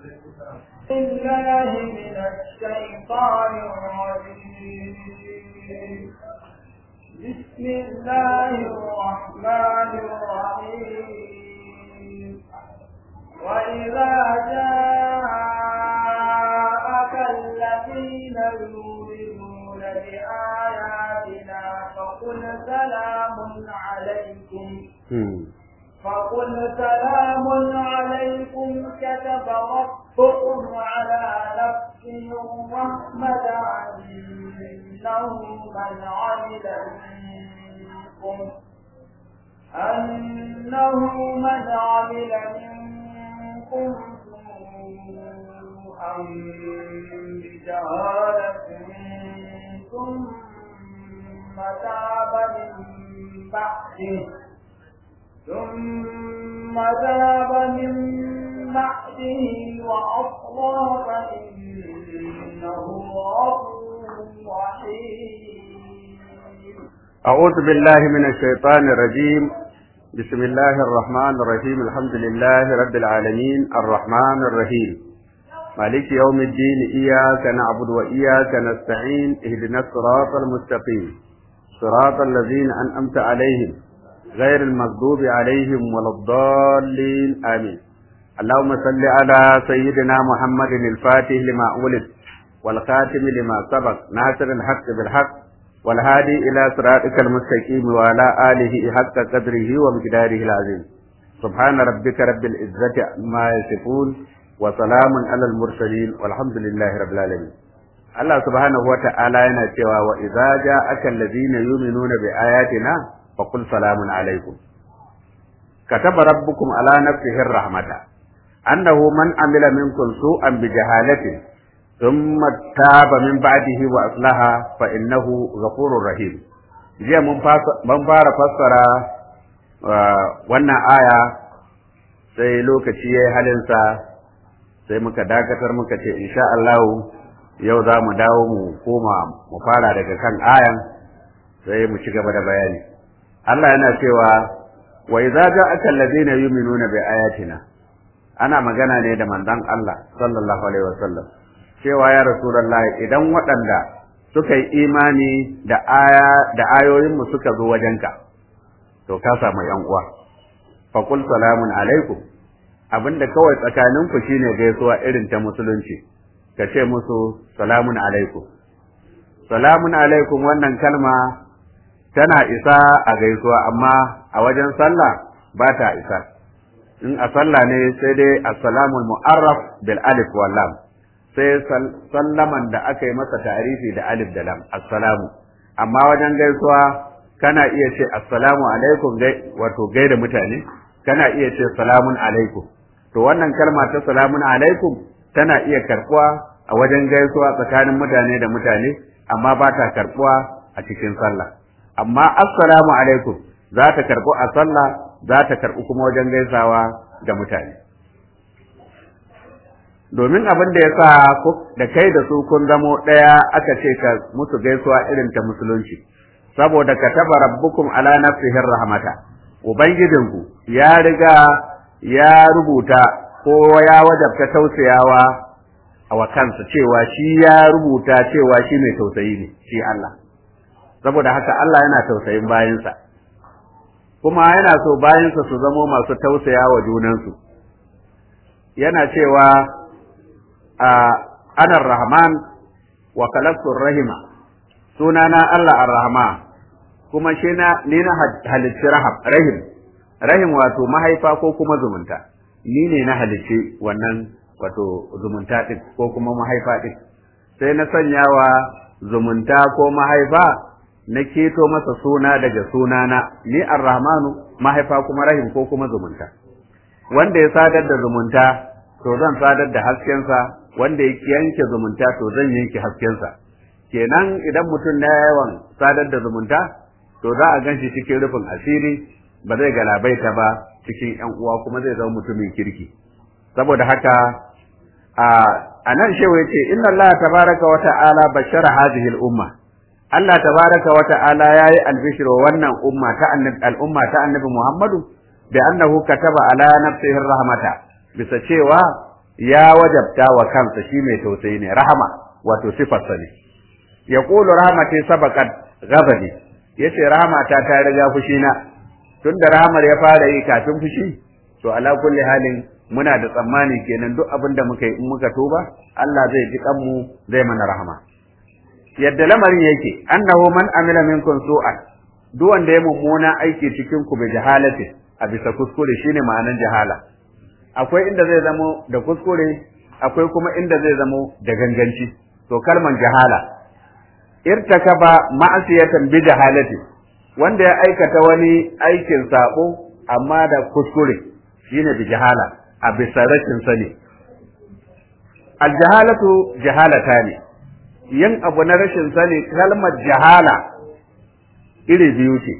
بالله من الشيطان الرجيم بسم الله الرحمن الرحيم وإذا جاءك الذين يؤمنون بآياتنا فقل سلام عليكم فقل سلام عليكم كتب ربكم على نفسه الرحمة أنه من عمل منكم أنه من عمل منكم سوءا بجهالة ثم تاب من بعده ثم تاب من بعده وأصلح فإنه غفور رحيم أعوذ بالله من الشيطان الرجيم بسم الله الرحمن الرحيم الحمد لله رب العالمين الرحمن الرحيم مالك يوم الدين إياك نعبد وإياك نستعين اهدنا الصراط المستقيم صراط الذين أنأمت عليهم غير المغضوب عليهم ولا الضالين آمين اللهم صل على سيدنا محمد الفاتح لما أولد والخاتم لما سبق ناصر الحق بالحق والهادي إلى صراطك المستقيم وعلى آله حق قدره ومقداره العظيم سبحان ربك رب العزة عما يصفون وسلام على المرسلين والحمد لله رب العالمين Allah subhanahu wa ta'ala yana cewa wa idza ja'aka allazina yu'minuna bi ayatina faqul salamun alaikum kataba rabbukum ala nafsihi rahmata annahu man amila minkum su'an bi jahalatin thumma taba min ba'dihi wa aslaha fa innahu ghafurur rahim jiya mun fara fassara wannan aya sai lokaci yayi halinsa sai muka dakatar muka ce insha Allah yau za mu dawo mu koma mu fara daga kan ayan sai mu ci gaba da bayani Allah yana cewa wa idza ja'aka alladhina yu'minuna bi ayatina ana magana ne da manzon Allah sallallahu alaihi wasallam cewa ya rasulullahi idan waɗanda suka yi imani da aya da ayoyin mu suka zo wajenka to ka samu yan uwa fa qul salamun alaikum abinda kawai tsakaninku shine gaisuwa irin ta musulunci ka ce musu salamun alaikum salamun alaikum wannan kalma tana isa a gaisuwa amma a wajen sallah ba ta isa in a sallah ne sai dai assalamul mu'arraf bil alif wal lam sai sallaman da aka yi masa tarifi da alif da lam assalamu amma wajen gaisuwa kana iya ce assalamu alaikum gai wato gaida mutane kana iya ce salamun alaikum to wannan kalma ta salamun alaikum tana iya karbuwa a wajen gaisuwa tsakanin mutane da mutane amma ba ta karbuwa a cikin sallah amma assalamu alaikum za ta karbu a sallah za ta karbu kuma wajen gaisawa da mutane domin abin da ya sa da kai da su kun zamo ɗaya aka ce ka musu gaisuwa irin ta musulunci saboda ka taba rabbukum ala nafsihi rahmata ubangijinku ya riga ya rubuta ko ya wajabta tausayawa a wa kansa cewa shi ya rubuta cewa shi mai tausayi ne shi Allah saboda haka Allah yana tausayin bayansa kuma yana so bayansa su zamo masu tausaya wa junansu yana cewa a anar rahman wa khalaqtur rahima sunana Allah ar-rahman kuma shi na ni na halicci rahab rahim rahim wato mahaifa ko kuma zumunta ni ne na halicci wannan wato zumunta din ko kuma mahaifa din sai na sanyawa zumunta ko mahaifa na keto masa suna daga sunana ni ar-rahmanu mahaifa kuma rahim ko kuma zumunta wanda ya sadar da zumunta to zan sadar da haskensa wanda ya yanke zumunta to zan yanke haskensa kenan idan mutum na yawan sadar da zumunta to za a gan shi cikin rufin asiri ba zai galabaita ba cikin yan uwa kuma zai zama mutumin kirki saboda haka a nan shewa yace inna Allah tabaraka wa ta'ala bashara hadhihi al-umma Allah tabaraka wa ta'ala yayi albishir wa wannan umma ta annabi al-umma ta annabi Muhammadu bi annahu kataba ala nafsihi rahmata bisa cewa ya wajabta wa kansa shi mai tausayi ne rahama wato sifarsa ne ya ƙulu rahmatai sabakat gazabi ya ce rahamata ta riga fushina tun da rahamar ya fara yi kafin fushi to ala kulli halin muna da tsammani kenan duk abin da muka yi in muka tuba Allah zai ji kanmu zai mana rahama yadda lamarin yake annahu man amila minkum su'an duk wanda ya mummuna aiki cikin ku bi jahalati a bisa kuskure shine ma'anan jahala akwai inda zai zamo da kuskure akwai kuma inda zai zamo da ganganci to kalman jahala irtakaba ma'asiyatan bi jahalati wanda ya aikata wani aikin sabo amma da kuskure shine bi jahala a bisa rashin sani aljahalatu jahalata ne yin abu na rashin sani kalmar jahala iri biyu ce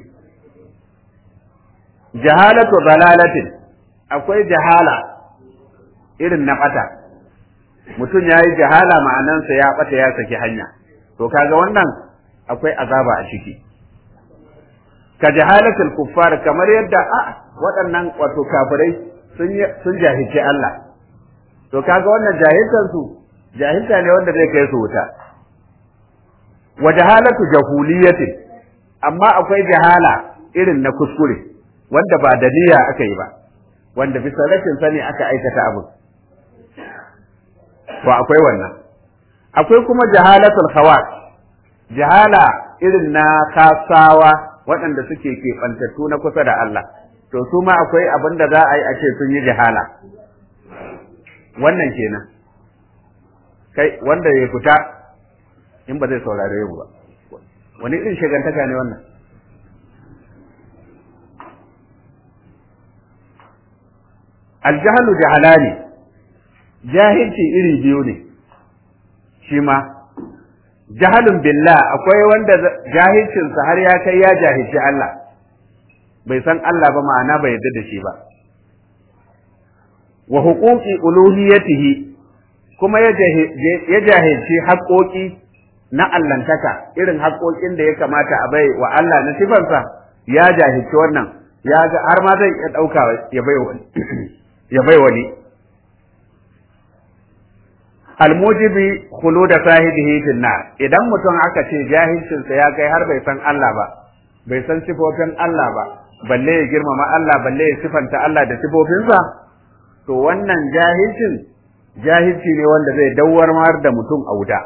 jahalatu dalalatin akwai jahala irin na bata mutum ya yi jahala ma'anansa ya bata ya saki hanya to kaga wannan akwai azaba a ciki ka jahalatul kuffar kamar yadda a waɗannan wato kafirai sun sun jahilci Allah to kaga wannan jahiltan su jahilta ne wanda zai kai su wuta wa jahalatu jahuliyatin amma akwai jahala irin na kuskure wanda ba da niyya aka yi ba wanda bisa rashin sani aka aikata abu to akwai wannan akwai kuma jahalatul khawas jahala irin na kasawa waɗanda suke keɓantattu na kusa da Allah to su ma akwai abin da za a yi a ce sun yi jahala wannan kenan kai wanda ya fita in ba zai saurare yau ba wani irin shigantaka ne wannan aljahalu jahalani jahilci iri biyu ne shi ma jahalun billah akwai wanda jahilcinsa har ya kai ya jahilci Allah bai san Allah ba ma'ana bai yarda da shi ba wa huquqi uluhiyatihi kuma ya jahilci haƙoƙi na allantaka irin haƙoƙin da ya kamata a bai wa Allah na sifansa ya jahilci wannan ya ga har ma zai iya ɗauka ya bai wani ya bai wani almujibi khulud sahibihi fil nar idan mutum aka ce jahilcinsa ya kai har bai san Allah ba bai san sifofin Allah ba balle ya girmama Allah balle ya sifanta Allah da sifofinsa to wannan jahilcin jahilci ne wanda zai dawwarmar da mutum a wuta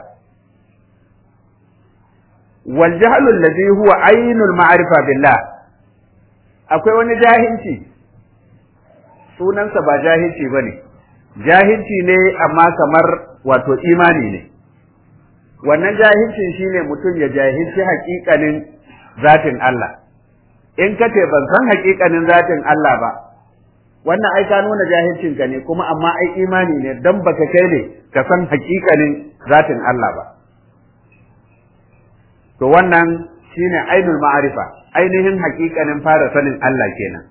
wal jahlu allazi huwa ainul ma'rifa billah akwai wani jahilci sunansa ba jahilci bane jahilci ne amma kamar wato imani ne wannan jahilcin shine mutum ya jahilci haƙiƙanin zatin Allah in ka ce ban san haƙiƙanin zatin Allah ba wannan ai ka nuna jahilcin ka ne kuma amma ai imani ne dan baka kai ne ka san haƙiƙanin zatin Allah ba to wannan shine ainul ma'arifa ainihin haƙiƙanin fara sanin Allah kenan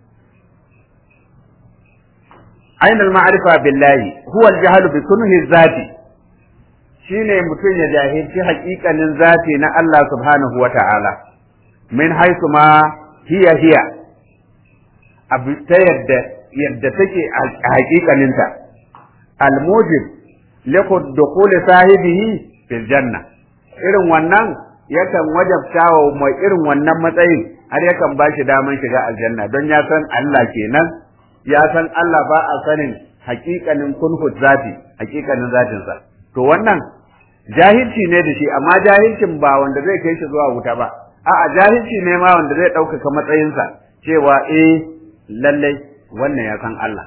ainul ma'arifa billahi huwa al-jahl bi kunhi zati shine mutum ya jahilci haƙiƙanin zati na Allah subhanahu wata'ala min haisu ma hiya hiya abu ta yadda yadda take a haƙiƙaninta al-mujib liqad dukhul sahibihi fil janna irin wannan yakan wajabta wa mai irin wannan matsayin har yakan ba shi daman shiga aljanna don ya san Allah kenan ya san Allah ba a sanin haƙiƙanin kunhut zati haƙiƙanin zatinsa to wannan jahilci ne da shi amma jahilcin ba wanda zai kai shi zuwa wuta ba a'a jahilci ne ma wanda zai ɗaukaka matsayinsa cewa eh lallai wannan ya san Allah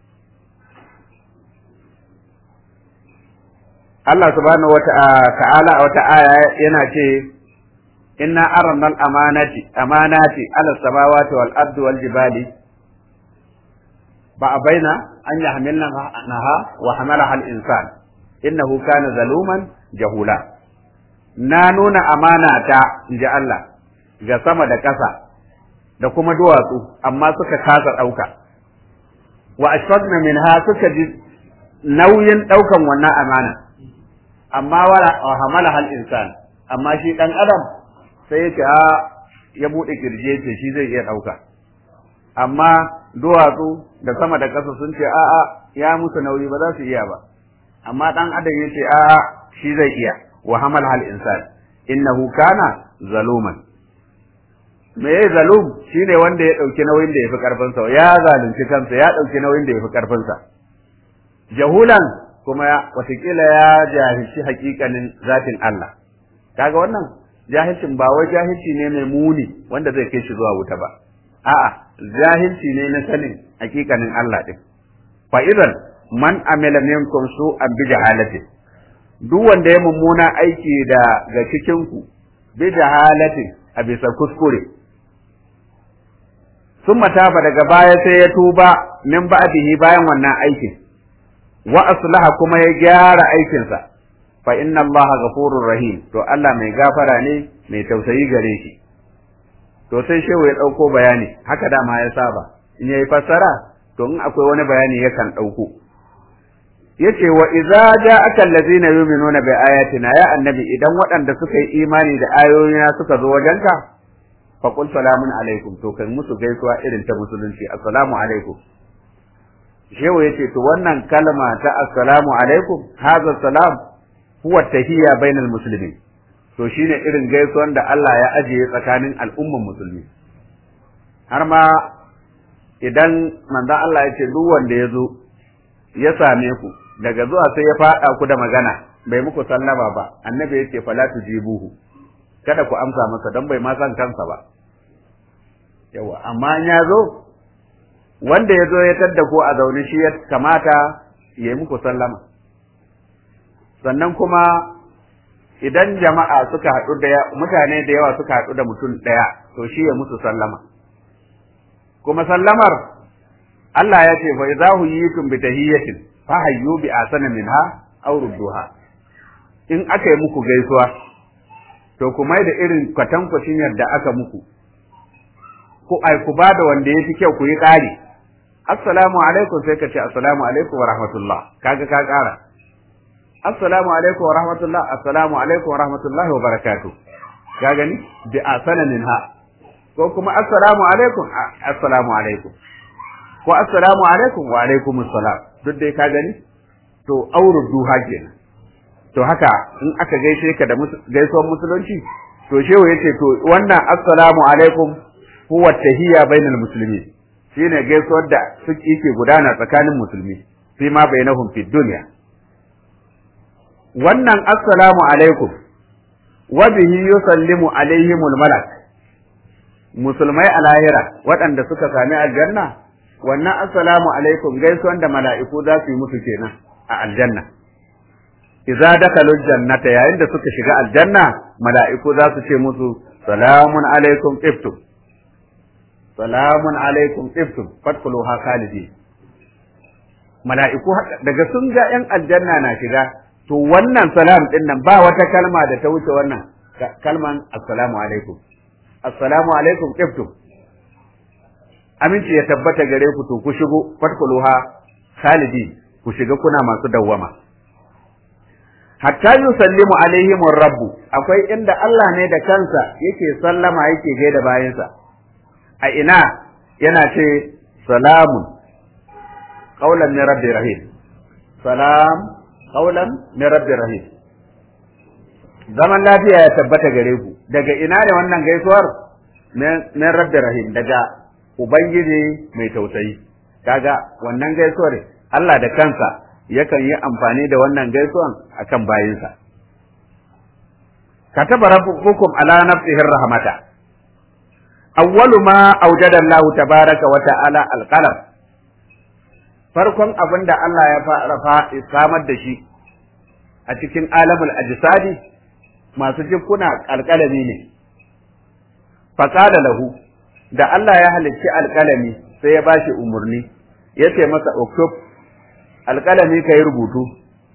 Allah subhanahu wata'ala a wata aya yana ce inna aranna al-amanati amanati ala samawati wal ardi wal jibali ba baina an yahmilna naha wa hamalaha al-insan innahu kana zaluman jahula na nuna amana ta inji Allah ga sama da ƙasa da kuma duwatsu amma suka kasa ɗauka wa ashfaqna minha suka ji nauyin ɗaukan wannan amana amma wala hamala hal insan amma shi dan adam sai ya ce a ya bude kirje ce shi zai iya dauka amma duwatsu da sama da ƙasa sun ce a'a ya musu nauyi ba za su iya ba amma dan adam ya ce a'a shi zai iya wa hamal hal insan innahu kana zaluman me ya zalum shine wanda ya dauki nauyin da yafi karfin sa ya zalunci kansa ya dauki nauyin da yafi karfin sa jahulan kuma watakila ya jahilci hakikanin zatin Allah kaga wannan jahilcin ba wai jahilci ne mai muni wanda zai kai shi zuwa wuta ba a'a jahilci ne na sanin hakikanin Allah din fa idan man amila minkum su'an bi jahalati duk wanda ya mummuna aiki da ga cikin ku bi jahalati a bisa kuskure sun mataba daga baya sai ya tuba min ba'dihi bayan wannan aikin wa aslaha kuma ya gyara aikinsa fa inna Allah ghafurur rahim to Allah mai gafara ne mai tausayi gare shi to sai shehu ya dauko bayani haka dama ya saba in yayi fassara to in akwai wani bayani yakan dauko yace wa idza ja'aka allazina yu'minuna bi ayatina ya annabi idan waɗanda suka yi imani da ayoyina suka zo wajenka fa qul salamun alaikum to kai musu gaisuwa irin ta musulunci assalamu alaikum shehu yace to wannan kalma ta assalamu alaikum hadha salam huwa tahiyya bainal muslimin to shine irin gaisuwan da Allah ya ajiye tsakanin al'umman musulmi har ma idan manzon Allah ya ce duk wanda ya zo ya same ku daga zuwa sai ya faɗa ku da magana bai muku sallama ba annabi ya ce fala tujibuhu kada ku amsa masa don bai ma san kansa ba yawa amma in ya zo wanda ya zo ya tadda ku a zaune shi ya kamata ya yi muku sallama sannan kuma idan jama'a suka haɗu da mutane da yawa suka haɗu da mutum ɗaya to shi ya musu sallama kuma sallamar Allah ya ce fa idza huyitum bi tahiyyatin fa hayyu bi asana minha aw rudduha in aka yi muku gaisuwa to ku mai da irin kwatankwacin yadda aka muku ku ai ku ba da wanda yafi kyau ku yi ƙari assalamu alaikum sai ka ce assalamu alaikum wa rahmatullah kaga ka ƙara assalamu alaikum wa rahmatullah assalamu alaikum wa rahmatullahi wa barakatuh ka gani bi asana minha ko kuma assalamu alaikum assalamu alaikum ko assalamu alaikum wa alaikum assalam duk dai ka gani to auru duha kenan to haka in aka gaishe ka da gaisuwar musulunci to shehu yace to wannan assalamu alaikum huwa tahiyya bainal muslimin shine gaisuwar da suke yake gudana tsakanin musulmi fi ma bainahum fi dunya wannan assalamu alaikum wa bihi yusallimu alaihimul malak musulmai a lahira waɗanda suka sami aljanna wannan assalamu alaikum gaisuwan da mala'iku za su yi musu kenan a aljanna idza dakalu jannata yayin da suka shiga aljanna mala'iku za su ce musu salamun alaikum iftum salamun alaikum iftum fadkhuluha khalidin mala'iku daga sun ga yan aljanna na shiga to wannan salam din nan ba wata kalma da ta wuce wannan kalman assalamu alaikum assalamu alaikum iftum aminci ya tabbata gare ku to ku shigo fadkhuluha khalidin ku shiga kuna masu dawwama hatta yusallimu alaihim rabbu akwai inda Allah ne da kansa yake sallama yake gaida bayansa a ina yana ce salamun qaulan min rabbi rahim salam qaulan min rabbi rahim zaman lafiya ya tabbata gare ku daga ina ne wannan gaisuwar min rabbi rahim daga ubangiji mai tausayi kaga wannan gaisuwar Allah da kansa yakan yi amfani da wannan gaisuwan akan bayinsa kataba rabbukum ala nafsihi rahmata awwalu ma awjada Allah tabaraka wa ta'ala alqalam farkon abin da Allah ya fara samar da shi a cikin alamul ajsadi masu jikuna alƙalami ne faqala lahu da Allah ya halicci alƙalami sai ya bashi umurni yace masa uktub alƙalami ka yi rubutu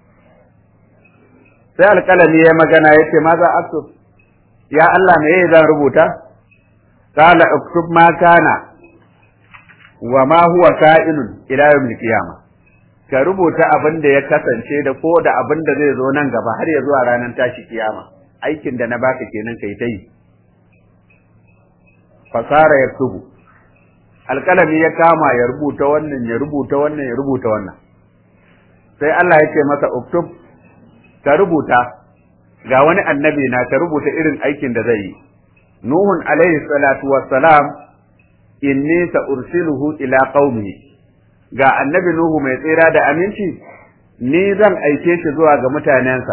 sai alƙalami ya magana ya ce maza aktub ya Allah me zan rubuta qala uktub ma kana wa ma huwa ka'inun ila yawmil qiyama ka rubuta abin da ya kasance da ko da abin da zai zo nan gaba har ya zuwa ranar tashi kiyama aikin da na baka kenan kai ta yi fasara yaktubu alƙalami ya kama ya rubuta wannan ya rubuta wannan ya rubuta wannan sai Allah ya ce masa uktub ka rubuta ga wani annabi na ka rubuta irin aikin da zai yi nuhun alaihi salatu wassalam inni sa ursiluhu ila qaumi ga annabi nuhu mai tsira da aminci ni zan aike shi zuwa ga mutanensa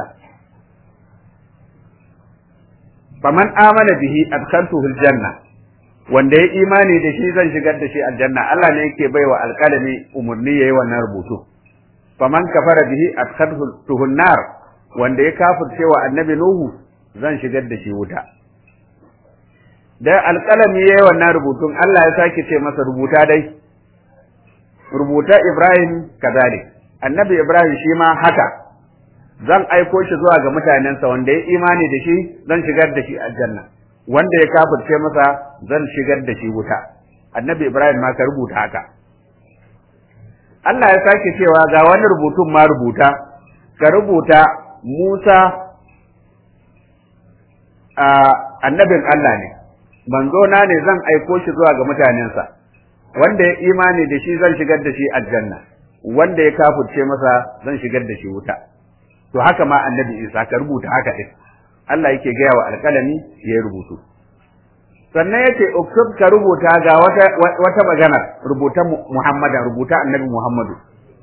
faman amana bihi adkhaltuhu aljanna wanda ya imani da shi zan shigar da shi aljanna Allah ne yake baiwa alƙalami umurni yayi wannan rubutu faman kafara bihi adkhaltuhu nar wanda ya kafirce wa annabi nuhu zan shigar da shi wuta da alƙalami yayi wannan rubutun Allah ya sake ce masa rubuta dai rubuta Ibrahim kadalik annabi Ibrahim shi ma haka zan aiko shi zuwa ga mutanensa wanda ya imani da shi zan shigar da shi aljanna wanda ya kafirce masa zan shigar da shi wuta annabi Ibrahim ma ka rubuta haka Allah ya sake cewa ga wani rubutun ma rubuta ka rubuta Musa a annabin Allah ne manzo na ne zan aiko shi zuwa ga mutanensa wanda ya imani da shi zan shigar da shi aljanna wanda ya kafirce masa zan shigar da shi wuta to haka ma annabi Isa ka rubuta haka din Allah yake gaya wa alƙalami ya rubutu sannan yace uktub ka rubuta ga wata wata magana rubuta Muhammadan rubuta annabi Muhammadu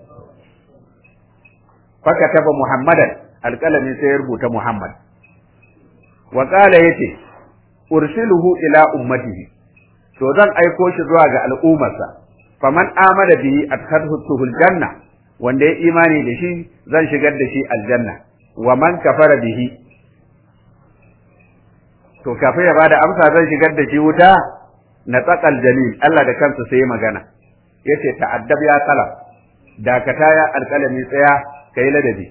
faka taba Muhammadan alƙalami sai ya rubuta Muhammad wa qala yace ursiluhu ila ummatihi to zan aiko shi zuwa ga al'ummarsa faman amana bihi adkhaltuhu aljanna wanda ya imani da shi zan shigar da shi aljanna wa man kafara bihi to kafin ya bada amsa zan shigar da shi wuta na tsakal jalil Allah da kansa sai magana yace ta'addab ya talab dakata ya alkalami tsaya kai ladabi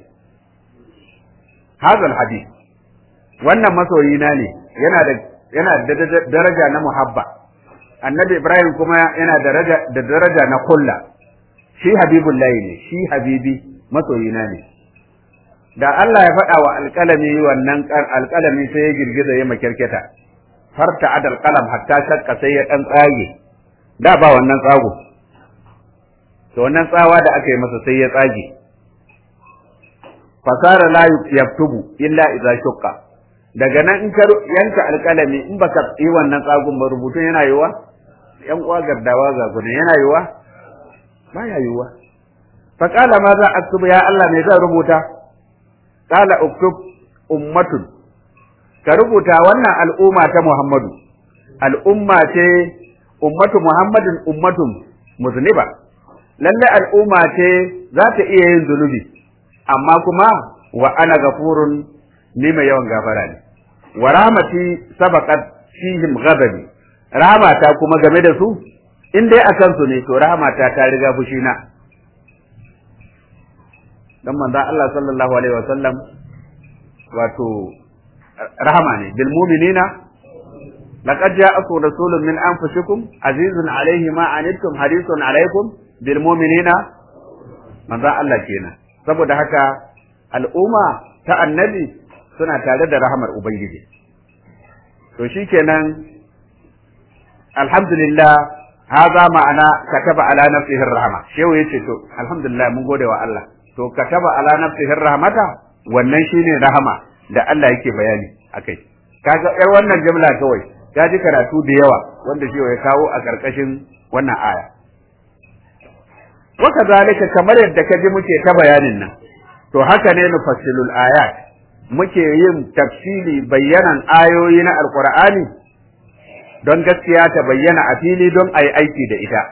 hadal hadith wannan masoyina ne yana da yana da daraja na muhabba annabi ibrahim kuma yana daraja da daraja na kulla shi habibullahi ne shi habibi masoyina ne da Allah ya faɗa wa alƙalami wannan alƙalami sai ya girgiza ya makirketa farta adal qalam hatta shakka sai ya dan tsage da ba wannan tsago to wannan tsawa da aka yi masa sai ya tsage fasara la yaktubu illa idza shukka daga nan in ka yanka alƙalami in baka yi wannan tsagun ba rubutun yana yiwa yan uwa gardawa ga gudun yana yiwa ba ya yiwa fa qala ma za aktubu ya Allah me zan rubuta qala uktub ummatun ka rubuta wannan al'umma ta Muhammadu al'umma ce ummatu Muhammadin ummatun muzniba lalle al'umma ce za ta iya yin zunubi amma kuma wa ana gafurun ni mai yawan gafara ne wa rahmati sabaqat fihim ghadabi rahmata kuma game da su in dai akan su ne to rahmata ta riga fushina dan manzon Allah sallallahu alaihi wasallam wato rahama ne bil mu'minina laqad ja'akum rasulun min anfusikum azizun alaihi ma anittum harisun alaikum bil mu'minina manzon Allah kenan saboda haka al'umma ta annabi suna tare da rahamar ubangiji to shikenan alhamdulillah haza ma'ana kataba ala nafsihi rahama shehu yace to alhamdulillah mun gode wa Allah to kataba ala nafsihi rahmata wannan shine rahama da Allah yake bayani akai kaga yar wannan jumla kawai ka ji karatu da yawa wanda shehu ya kawo a karkashin wannan aya waka zalika kamar yadda ka ji muke ta bayanin nan to haka ne nufassilul ayat muke yin tafsili bayyanan ayoyi na alqur'ani don gaskiya ta bayyana a fili don a yi aiki da ita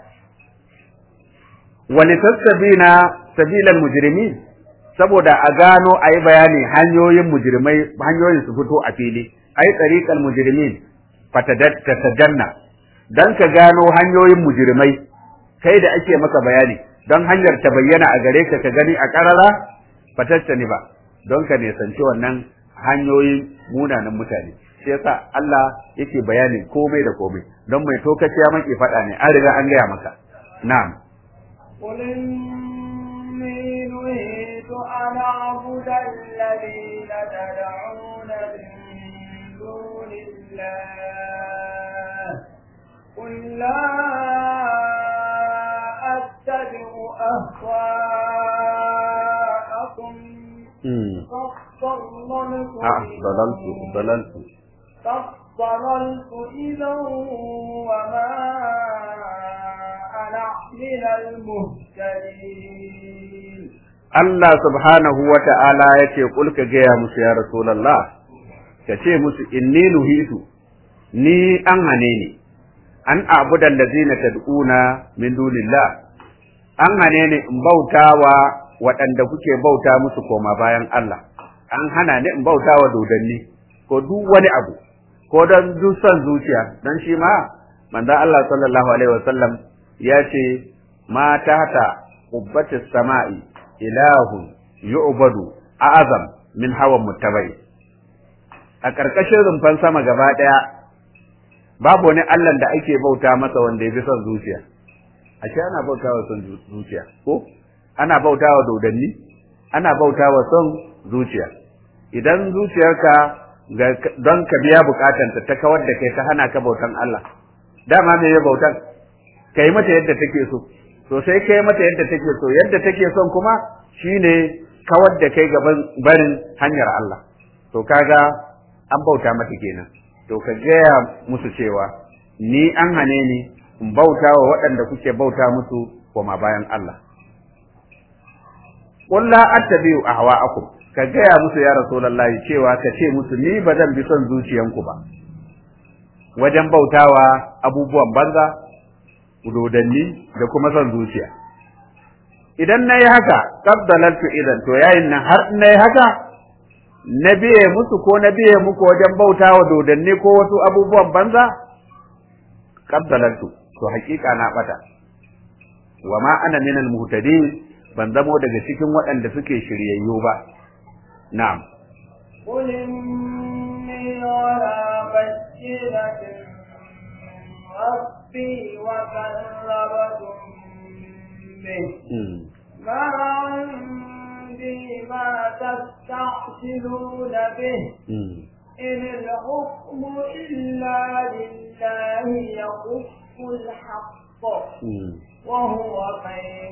walitastabina sabilal mujrimin saboda a gano a yi bayani hanyoyin mujrimai hanyoyin su fito a fili ai tsariƙal mujrimin fatatajanna dan ka gano hanyoyin mujrimai kai da ake maka bayani don hanyar ta bayyana a gare ka ka gani a ƙarara fatattani ba don ka nisanci wannan hanyoyin munanan mutane shi yasa Allah yake bayanin komai da komai don mai tokaciya maki faɗa ne an riga an gaya maka na'am قل إني نهيت أن أعبد الذين تدعون من دون الله قل لا أهواءكم قد ضللت آه ضللت ضللت قد ضللت إذا وما أنا من المهتدين Allah subhanahu wa ta'ala ya ce, Kulka gaya musu ya Rasulallah, ka ce musu inni nuhitu, ni an hane ni, an abudan da zina tad'una min dunillah, an hane ni in bautawa waɗanda kuke bauta musu koma bayan Allah, an hana ni in bautawa dodanni, ko duk wani abu, ko don duk son zuciya, don shi ma, manzon Allah sallallahu Alaihi wasallam ya ce, ma ta hata ƙubbatis sama'i ilahun yu'badu a'azam min hawan muttabai a ƙarƙashin rumfan sama gaba ɗaya babu wani Allah da ake bauta masa wanda ya fi son zuciya ashe ana bauta wa son zuciya ko ana bauta wa dodanni ana bauta wa son zuciya idan zuciyarka don ka biya bukatanta ta kawar da kai ta hana ka bautan Allah dama me ya bautan kai mata yadda take so to sai kai mata yadda take so yadda take son kuma shine kawar da kai gaban barin hanyar Allah to kaga an bauta mata kenan to ka gaya musu cewa ni an hane ni in bauta wa waɗanda kuke bauta musu koma bayan Allah qul la attabi'u ahwa'akum ka gaya musu ya rasulullahi cewa ka ce musu ni ba zan bi son zuciyanku ba wajen bautawa abubuwan banza dodanni da kuma son zuciya idan na yi haka kabdalartu idan to yayin nan har na yi haka na biye musu ko na biye muku wajen bauta wa dodanni ko wasu abubuwan banza kabdalartu to hakika na bata wa ma ana minal muhtadin ban zamo daga cikin waɗanda suke shiryayyu ba na'am قل إني على بينة ربي وكذبتم به ما عندي ما تستعجلون به إن الحكم إلا لله يخف الحق وهو خير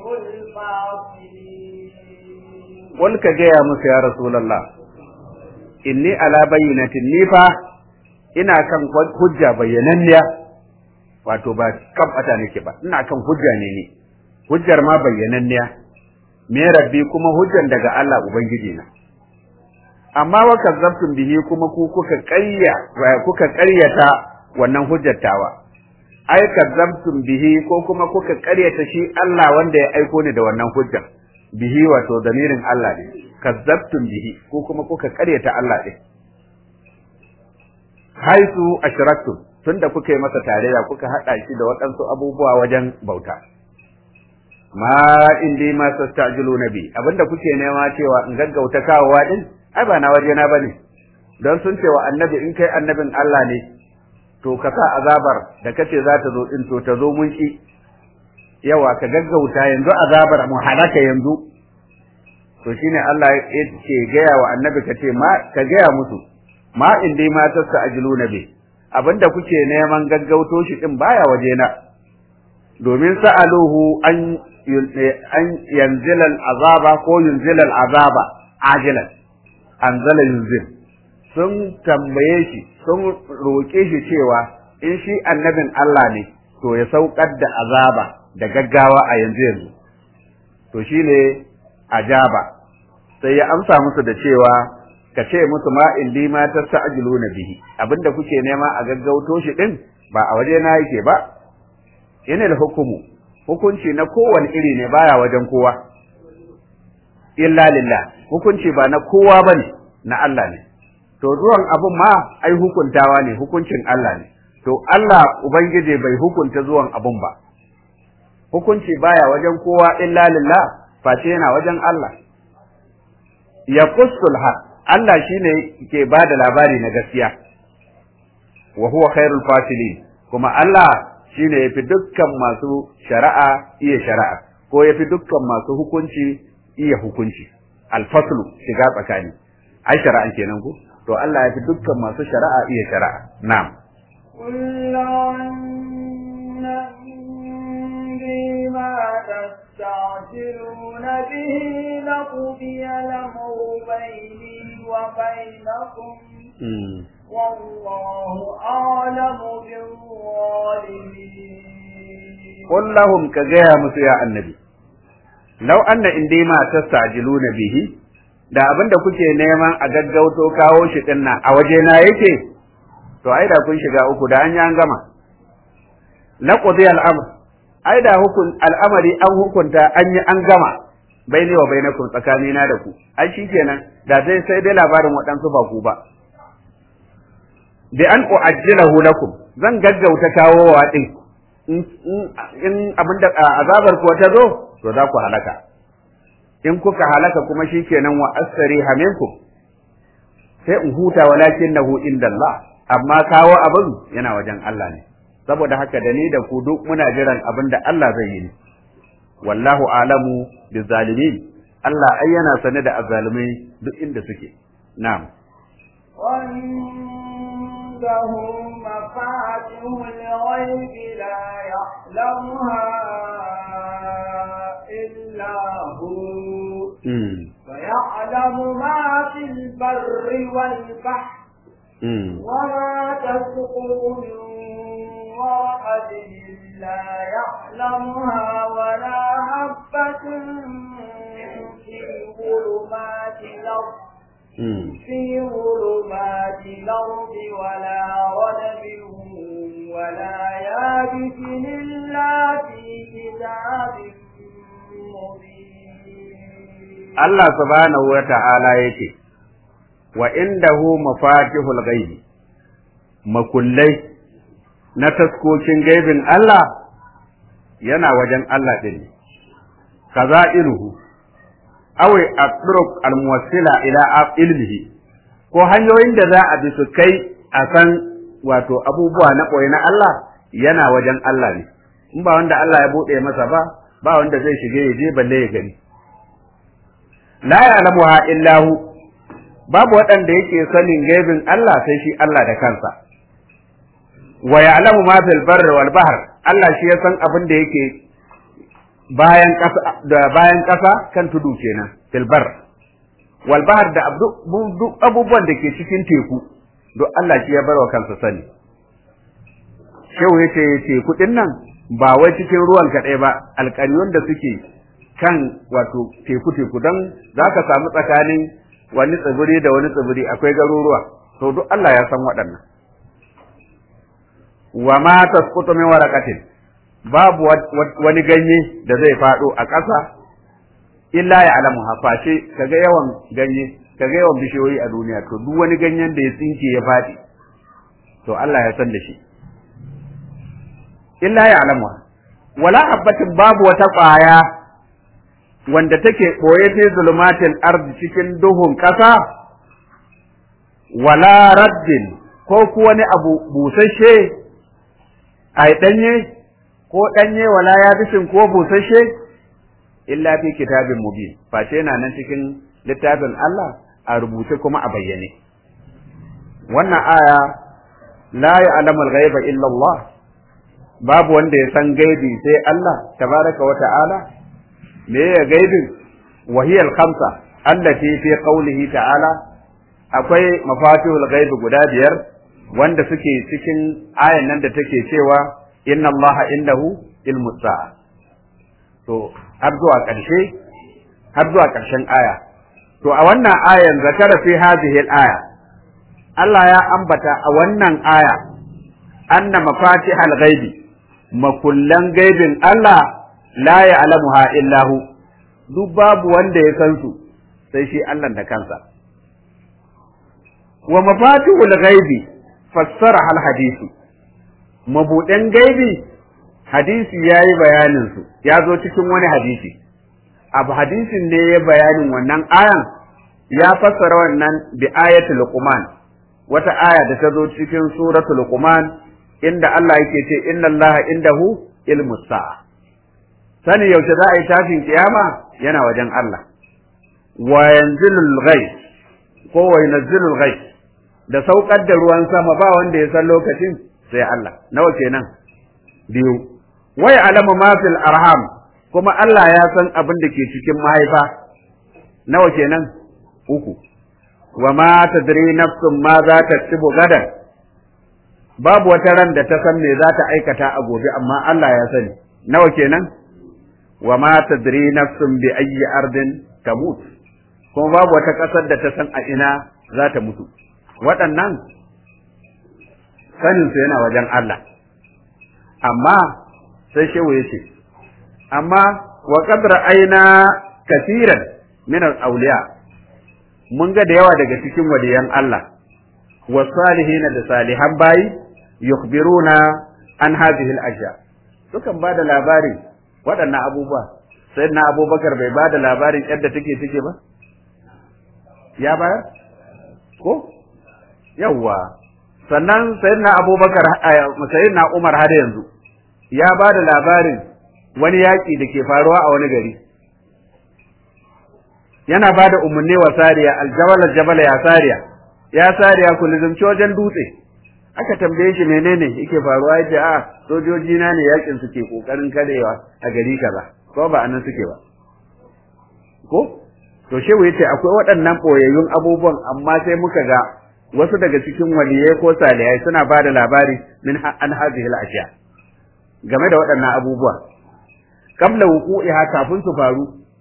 الفاصلين قل كجيا موسى يا رسول الله إني على بينة نيفا ina kan hujja bayyananniya wato ba kan bata nake ba ina kan hujja ne ni hujjar ma bayyananniya me rabbi kuma hujjan daga Allah ubangiji na amma wa kazzabtum bihi kuma ku kuka ƙarya kuka ƙaryata wannan hujjar tawa ai kazzabtum bihi ko kuma kuka ƙaryata shi Allah wanda ya aiko ni da wannan hujjar bihi wato damirin Allah ne kazzabtum bihi ko kuma kuka ƙaryata Allah din haisu ashraktum tunda kuka yi masa tarayya kuka haɗa shi da waɗansu abubuwa wajen bauta ma indi ma tastajilu nabi abinda kuke nema cewa in gaggauta kawowa din ai ba na waje na bane don sun ce wa annabi in kai annabin Allah ne to ka sa azabar da kace za ta zo din to ta zo mun ki yawa ka gaggauta yanzu azabar mu halaka yanzu to shine Allah ya ce gaya wa annabi ka ce ma ka gaya musu ma indi ma tastajilu nabi abinda kuke neman gaggauto shi din baya waje na domin sa'aluhu an an yanzilal azaba ko yunzilal azaba ajilan anzala yunzil sun tambaye shi sun roƙe shi cewa in shi annabin Allah ne to ya saukar da azaba da gaggawa a yanzu yanzu to shine ajaba sai ya amsa musu da cewa ka ce musu ma indi ma tasta'jiluna bihi abinda kuke nema a gaggauto shi din ba a waje na yake ba yana da hukumu hukunci na kowane iri ne baya wajen kowa illa lillah hukunci ba na kowa bane na Allah ne to zuwan abun ma ai hukuntawa ne hukuncin Allah ne to Allah ubangiji bai hukunta zuwan abun ba hukunci baya wajen kowa illa lillah face yana wajen Allah ya qussul haq Allah shine ke bada labari na gaskiya wa huwa khairul fasilin kuma Allah shine yafi dukkan masu shari'a iya shari'a ko yafi dukkan masu hukunci iya hukunci alfaslu shiga tsakani ai shari'an kenan ko to Allah yafi dukkan masu shari'a iya shari'a na'am قل عندي ما تستعجلون به لقضي الأمر بيني وبينكم والله أعلم بالظالمين قل لهم كجاء مسيا النبي لو أن إندي ما تستعجلون به da abin da kuke neman a gaggauto kawo shi din nan a wajena yake to ai da kun shiga uku da an yi an gama laqdi al-amr ai da hukun al'amari an hukunta an yi an gama baini wa bainakum tsakanina da ku ai shikenan da sai sai dai labarin waɗansu ba ku ba bi an u'ajjilahu lakum zan gaggauta kawowa din in abin da azabar ku ta zo to za ku halaka in kuka halaka kuma shikenan wa asri haminkum sai in huta walakinnahu indallah amma kawo abin yana wajen Allah ne saboda haka da ni da ku duk muna jiran abin da Allah zai yi wallahu alamu bizalimin Allah ai yana sane da azzalumai duk inda suke na'am وعنده مفاتح الغيب لا يعلمها إلا هو ويعلم ما في البر والبحر وما تسقط من ورقة إلا يعلمها ولا حبة في ظلمات الأرض في ظلمات الأرض ولا رنب ولا يابس إلا في كتاب مبين الله سبحانه وتعالى يكي وعنده مفاتيح الغيب makullai na taskokin gaibin Allah yana wajen Allah ɗin ne, kaza iruhu, awai a almuwassila ila ilmihi, ko hanyoyin da za a bi su kai a san wato abubuwa na ɓoye na Allah yana wajen Allah ne, in ba wanda Allah ya buɗe masa ba, ba wanda zai shige ya je balle ya gani. La ya ha illahu, babu waɗanda yake sanin gaibin Allah sai shi Allah da kansa. wa ya'lamu ma fil barri wal bahr Allah shi ya san abin da yake bayan ƙasa da bayan ƙasa kan tudu kenan fil barr wal bahr da duk abubuwan da ke cikin teku duk Allah shi ya bar wa kansa sani shehu yace teku din nan ba wai cikin ruwan kaɗai ba alƙaryun da suke kan wato teku teku don za ka samu tsakanin wani tsibiri da wani tsibiri akwai garuruwa to duk Allah ya san waɗannan wa ma tasqutu min waraqatin babu wani ganye da zai fado a ƙasa illa ya alamu hafashe kaga yawan ganye kaga yawan bishiyoyi a duniya to duk wani ganyen da ya tsinke ya fadi to Allah ya san da shi illa ya alamu wala habbatin babu wata ƙwaya wanda take ɓoye fi zulumatil ardi cikin duhun ƙasa wala raddin ko ku wani abu busasshe ai danye ko danye wala ya bishin ko busasshe illa fi kitabin mubin face yana nan cikin littafin Allah a rubuce kuma a bayyane wannan aya la ya'lamu al-ghaiba illa Allah babu wanda ya san gaibi sai Allah tabaraka wa ta'ala me ya gaibin wa hiya al-khamsa allati fi qawlihi ta'ala akwai mafatihul ghaibi guda biyar wanda suke cikin ayan nan da take cewa inna allaha indahu ilmu sa'a to har zuwa ƙarshe har zuwa ƙarshen aya to a wannan ayan zakara fi hadhihi al-aya Allah ya ambata a wannan aya anna mafatihal ghaibi makullan gaibin Allah la ya'lamuha illa hu duk babu wanda ya san su sai shi Allah da kansa wa mafatihul ghaibi fassara hal hadisi mabuɗin gaibi hadisi ya yi bayaninsu ya zo cikin wani hadisi abu hadisin ne ya bayanin wannan ayan ya fassara wannan bi ayatul luqman wata aya da ta zo cikin suratul luqman inda Allah yake ce inna allaha indahu ilmu sa'a sani yaushe za a yi tashin kiyama yana wajen Allah wa yanzilul ghaib ko wa yanzilul ghaib da saukar da ruwan sama ba wanda ya san lokacin sai Allah nawa kenan biyu wai alama ma fil arham kuma Allah ya san abin da ke cikin mahaifa nawa kenan uku wa ma tadri nafsun ma za ta tsibu gadan babu wata ran da ta san me za ta aikata a gobe amma Allah ya sani nawa kenan wa ma tadri nafsun bi ayyi ardin tamut kuma babu wata ƙasar da ta san a ina za ta mutu waɗannan sanin su yana wajen Allah amma sai shehu ya ce amma wa qad ra'ayna kasiran min al-awliya mun ga da yawa daga cikin waliyan Allah wa salihin da salihan bayi yukhbiruna an hadhihi al-ashya sukan bada labari waɗannan abubuwa sai na abubakar bai bada labarin yadda take take ba ya bayar ko yawwa sannan sayyidina abubakar sayyidina umar har yanzu ya bada labarin wani yaƙi da ke faruwa a wani gari yana ba da umarni wa sariya aljabal aljabal ya sariya ya sariya ku lizumci wajen dutse aka tambaye shi menene yake faruwa yace a sojoji na ne yakin suke kokarin karewa a gari kaza ko ba anan suke ba ko to shehu yace akwai waɗannan boyayyun abubuwan amma sai muka ga wasu daga cikin waliyai ko salihai suna ba da labari min an hadhihi al-ashya game da waɗannan abubuwa qabla wuqu'iha kafin su faru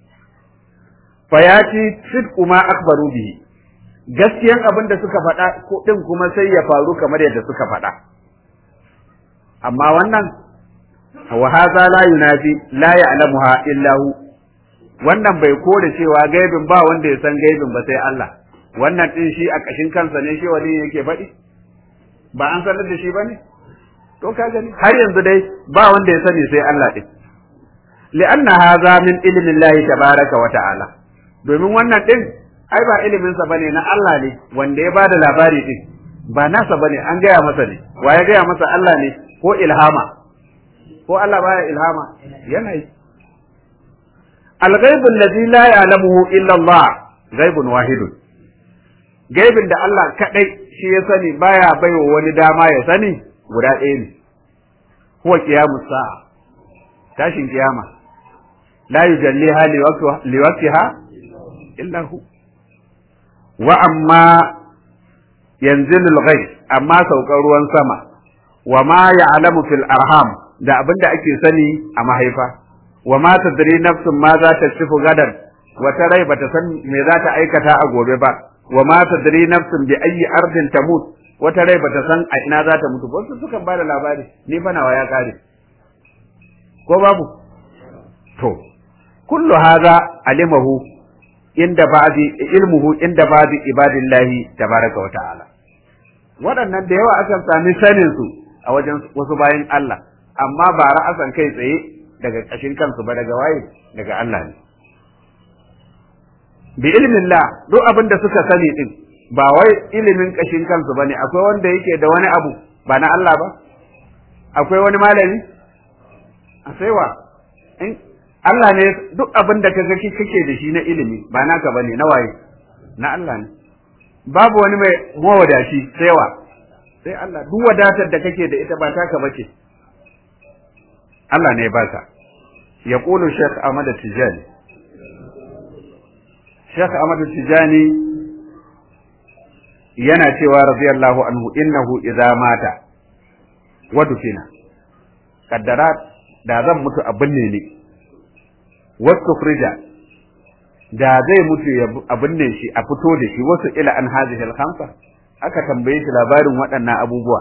fayati sidqu ma akbaru bihi gaskiyan abin da suka faɗa ko din kuma sai ya faru kamar yadda suka faɗa amma wannan wa hadha la yunafi la ya'lamuha illa hu wannan bai kore cewa gaibin ba wanda ya san gaibin ba sai Allah wannan din shi a kashin kansa ne shi wani yake faɗi ba an sanar da shi bane to ka gani har yanzu dai ba wanda ya sani sai Allah din li'anna hadha min ilmi Allah tabaraka wa ta'ala domin wannan din ai ba ilimin sa bane na Allah ne wanda ya bada labari din ba nasa bane an gaya masa ne wa ya gaya masa Allah ne ko ilhama ko Allah baya ilhama yana yi al-ghaibu alladhi la ya'lamuhu illa Allah ghaibun wahidun gaibin da Allah kadai shi ya sani baya baiwa wani dama ya sani guda ɗaya ne huwa qiyamus sa'a tashin kiyama la yujalliha liwaqtiha illa hu wa amma yanzilu al-ghayb amma saukar ruwan sama wa ma ya'lamu fil arham da abinda ake sani a mahaifa wa ma tadri nafsun ma za ta sifu gadan wata rai bata san me za ta aikata a gobe ba wa ma tadri nafsun bi ayyi ardin tamut wata rai bata san a ina za ta mutu wasu sukan bada labari ni fa nawa ya kare ko babu to kullu hadha alimahu inda ba'di ilmuhu inda ba'di ibadillahi tabaraka wa ta'ala waɗannan da yawa akan sami sanin su a wajen wasu bayan Allah amma ba ra'asan kai tsaye daga ƙashin kansu ba daga waye daga Allah ne bi ilmillah duk abin da suka sani din ba wai ilimin ƙashin kansu bane akwai wanda yake da wani abu ba na Allah ba akwai wani malami a saiwa in Allah ne duk abin da kaga kake da shi na ilimi ba naka bane na waye na Allah ne babu wani mai mawadashi sai wa sai Allah duk wadatar da kake da ita ba taka bace Allah ne ba ka yaqulu Sheikh Ahmad Tijani Sheikh Ahmad Tijani yana cewa radiyallahu anhu innahu idza mata wa dufina kaddara da zan mutu a binne ne wasu frida da zai mutu a binne shi a fito da shi wasu ila an hadhihi al-khamsa aka tambaye shi labarin waɗannan abubuwa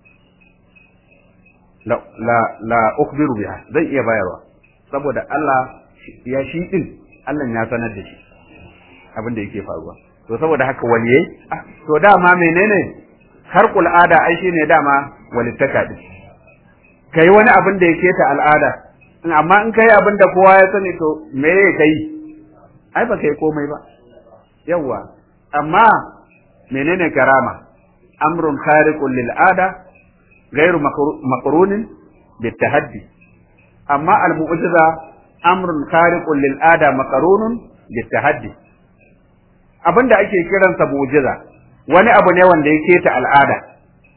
la la la ukhbiru biha zai iya bayarwa saboda Allah ya shi din Allah ya sanar da shi abin da yake faruwa to saboda haka waliyai to dama menene harkul ada ai shine dama walittaka din kai wani abin da yake ta al'ada amma in kai abin da kowa ya sani to me ya kai ai ba kai komai ba yawa amma menene karama amrun khariqun lil ada ghairu maqrunin bit tahaddi amma al mu'jiza amrun khariqun lil ada maqrunun bit tahaddi abinda ake kiransa mu'jiza wani abu ne wanda yake ta al'ada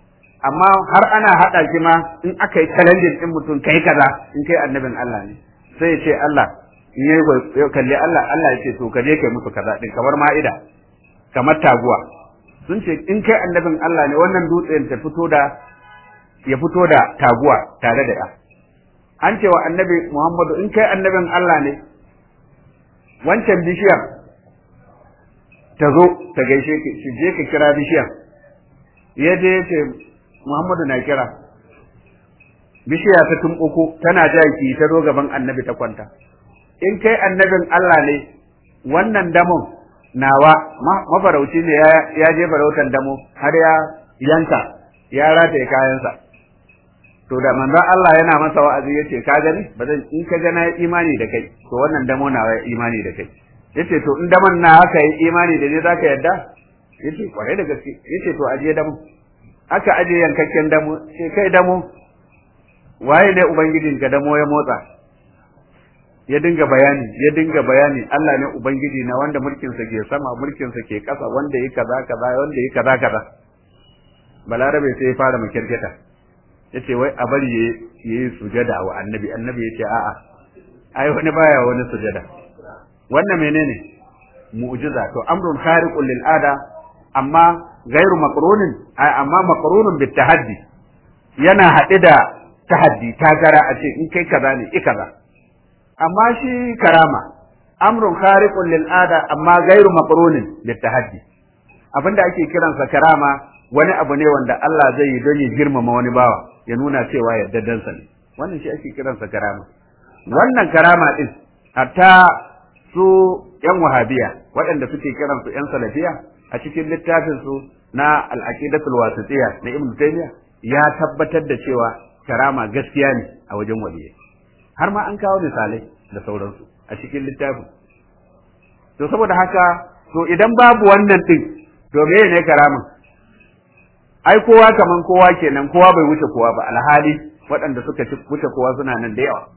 amma har ana haɗa shi ma in aka yi challenging ɗin mutum kai kaza in kai annabin Allah ne sai ya ce Allah in yayi kalli Allah Allah ya ce to ka je kai musu kaza din kamar ma'ida kamar taguwa sun ce in kai annabin Allah ne wannan dutsen ta fito da ya fito da taguwa tare da ya an ce wa annabi Muhammadu in kai annabin Allah ne wancan bishiyar ta zo ta gaishe ki shi je ka kira bishiyar ya je ya ce Muhammadu na kira bishiya ta tumɓuko tana jaki ta zo gaban annabi ta kwanta in kai annabin Allah ne wannan damon nawa mafarauci ne ya je farautan damo har ya yanka ya rataye kayansa to da manzon Allah yana masa wa'azi yace ka gani ba zan in ka ga na imani da kai to wannan damo nawa ya imani da kai yace to in daman na haka yi imani da ni zaka yadda yace kwarai da gaske yace to aje damo aka aje yankakken damo sai kai damo waye ne ubangijin ka damo ya motsa ya dinga bayani ya dinga bayani Allah ne ubangiji na wanda mulkin sa ke sama mulkin sa ke kasa wanda yi kaza kaza wanda yi kaza kaza balarabe sai ya fara makirketa yace wai a bari yayi sujada wa annabi annabi yace a'a ai wani baya wani sujada wannan menene mu'jiza to amrun khariqun lil ada amma gairu maqrunin amma maqrunun bit tahaddi yana haɗe da tahaddi tagara a ce in kai kaza ne i kaza amma shi karama amrun khariqun lil ada amma gairu maqrunin bit tahaddi abinda ake kiransa karama wani abu ne wanda Allah zai yi don ya girmama wani bawa ya nuna cewa yaddadansa ne wannan shi ake kiransa karama wannan karama din hatta su yan wahabiya waɗanda suke kiransu yan salafiya a cikin littafin su na al-aqidatul wasitiyya na ibnu taymiya ya tabbatar da cewa karama gaskiya ne a wajen waliyai har ma an kawo misalai da sauransu a cikin littafin to saboda haka to idan babu wannan din to me ne karamin ai kowa kaman kowa kenan kowa bai wuce kowa ba alhali waɗanda suka wuce kowa suna nan da yawa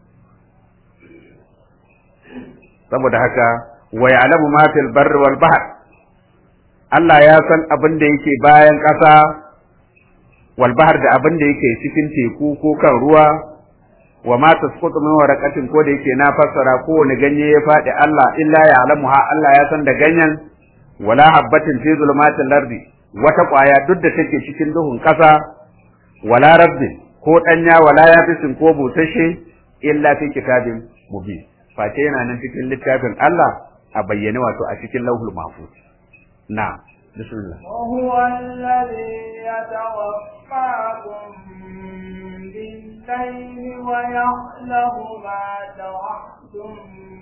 saboda haka wa ya'lamu ma fil barri wal bahr Allah ya san abin da yake bayan ƙasa wal bahr da abin da yake cikin teku ko kan ruwa wa ma tasqutu min waraqatin ko da yake na fassara ko wani ganye ya faɗi Allah illa ya'lamuha Allah ya san da ganyen wala habbatin fi zulumatil ardi wata ƙwaya duk da take cikin duhun ƙasa wala rabbin ko ɗanya wala yabisin ko busasshe illa fi kitabin mubin face yana nan cikin littafin Allah a bayyane wato a cikin lauhul mahfuz na bismillah وهو الذي يتوفاكم بالليل ويعلم ما جرحتم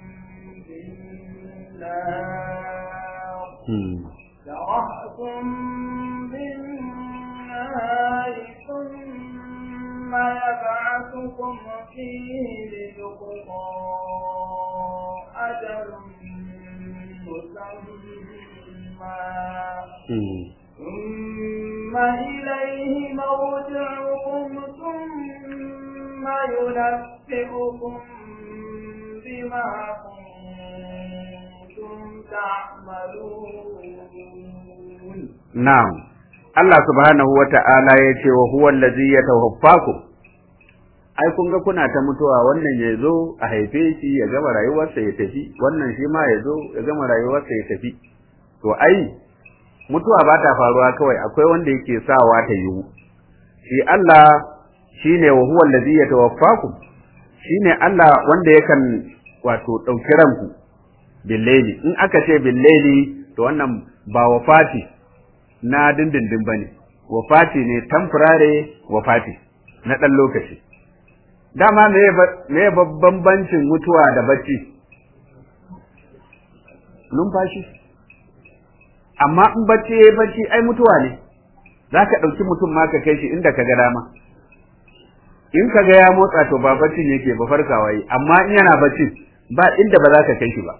بالنهار جرحتم بالنهار ثم يبعثكم فيه ليقضى أجل مسمى ثم إليه مرجعكم ثم ينبئكم بما كنتم تعملون na'am Allah subhanahu wata'ala ya ce wa huwa allazi yatawaffakum ai kun ga kuna ta mutuwa wannan ya zo a haife shi ya gama rayuwarsa ya tafi wannan shi ma ya zo ya gama rayuwarsa ya tafi to ai mutuwa ba ta faruwa kawai akwai wanda yake sawa ta yiwu shi Allah shine wa huwa allazi yatawaffakum shine Allah wanda yakan wato dauki ranku billaili in aka ce billaili to wannan ba wafati na dindindin bane wafati ne temporary wafati na dan lokaci dama me babban bancin mutuwa da bacci numfashi amma in bacci yayi bacci ai mutuwa ne za ka ɗauki mutum ma ka kai shi inda ka ga dama in ka ga ya motsa to ba baccin yake ba farkawa yi amma in yana bacci ba inda ba za ka kai shi ba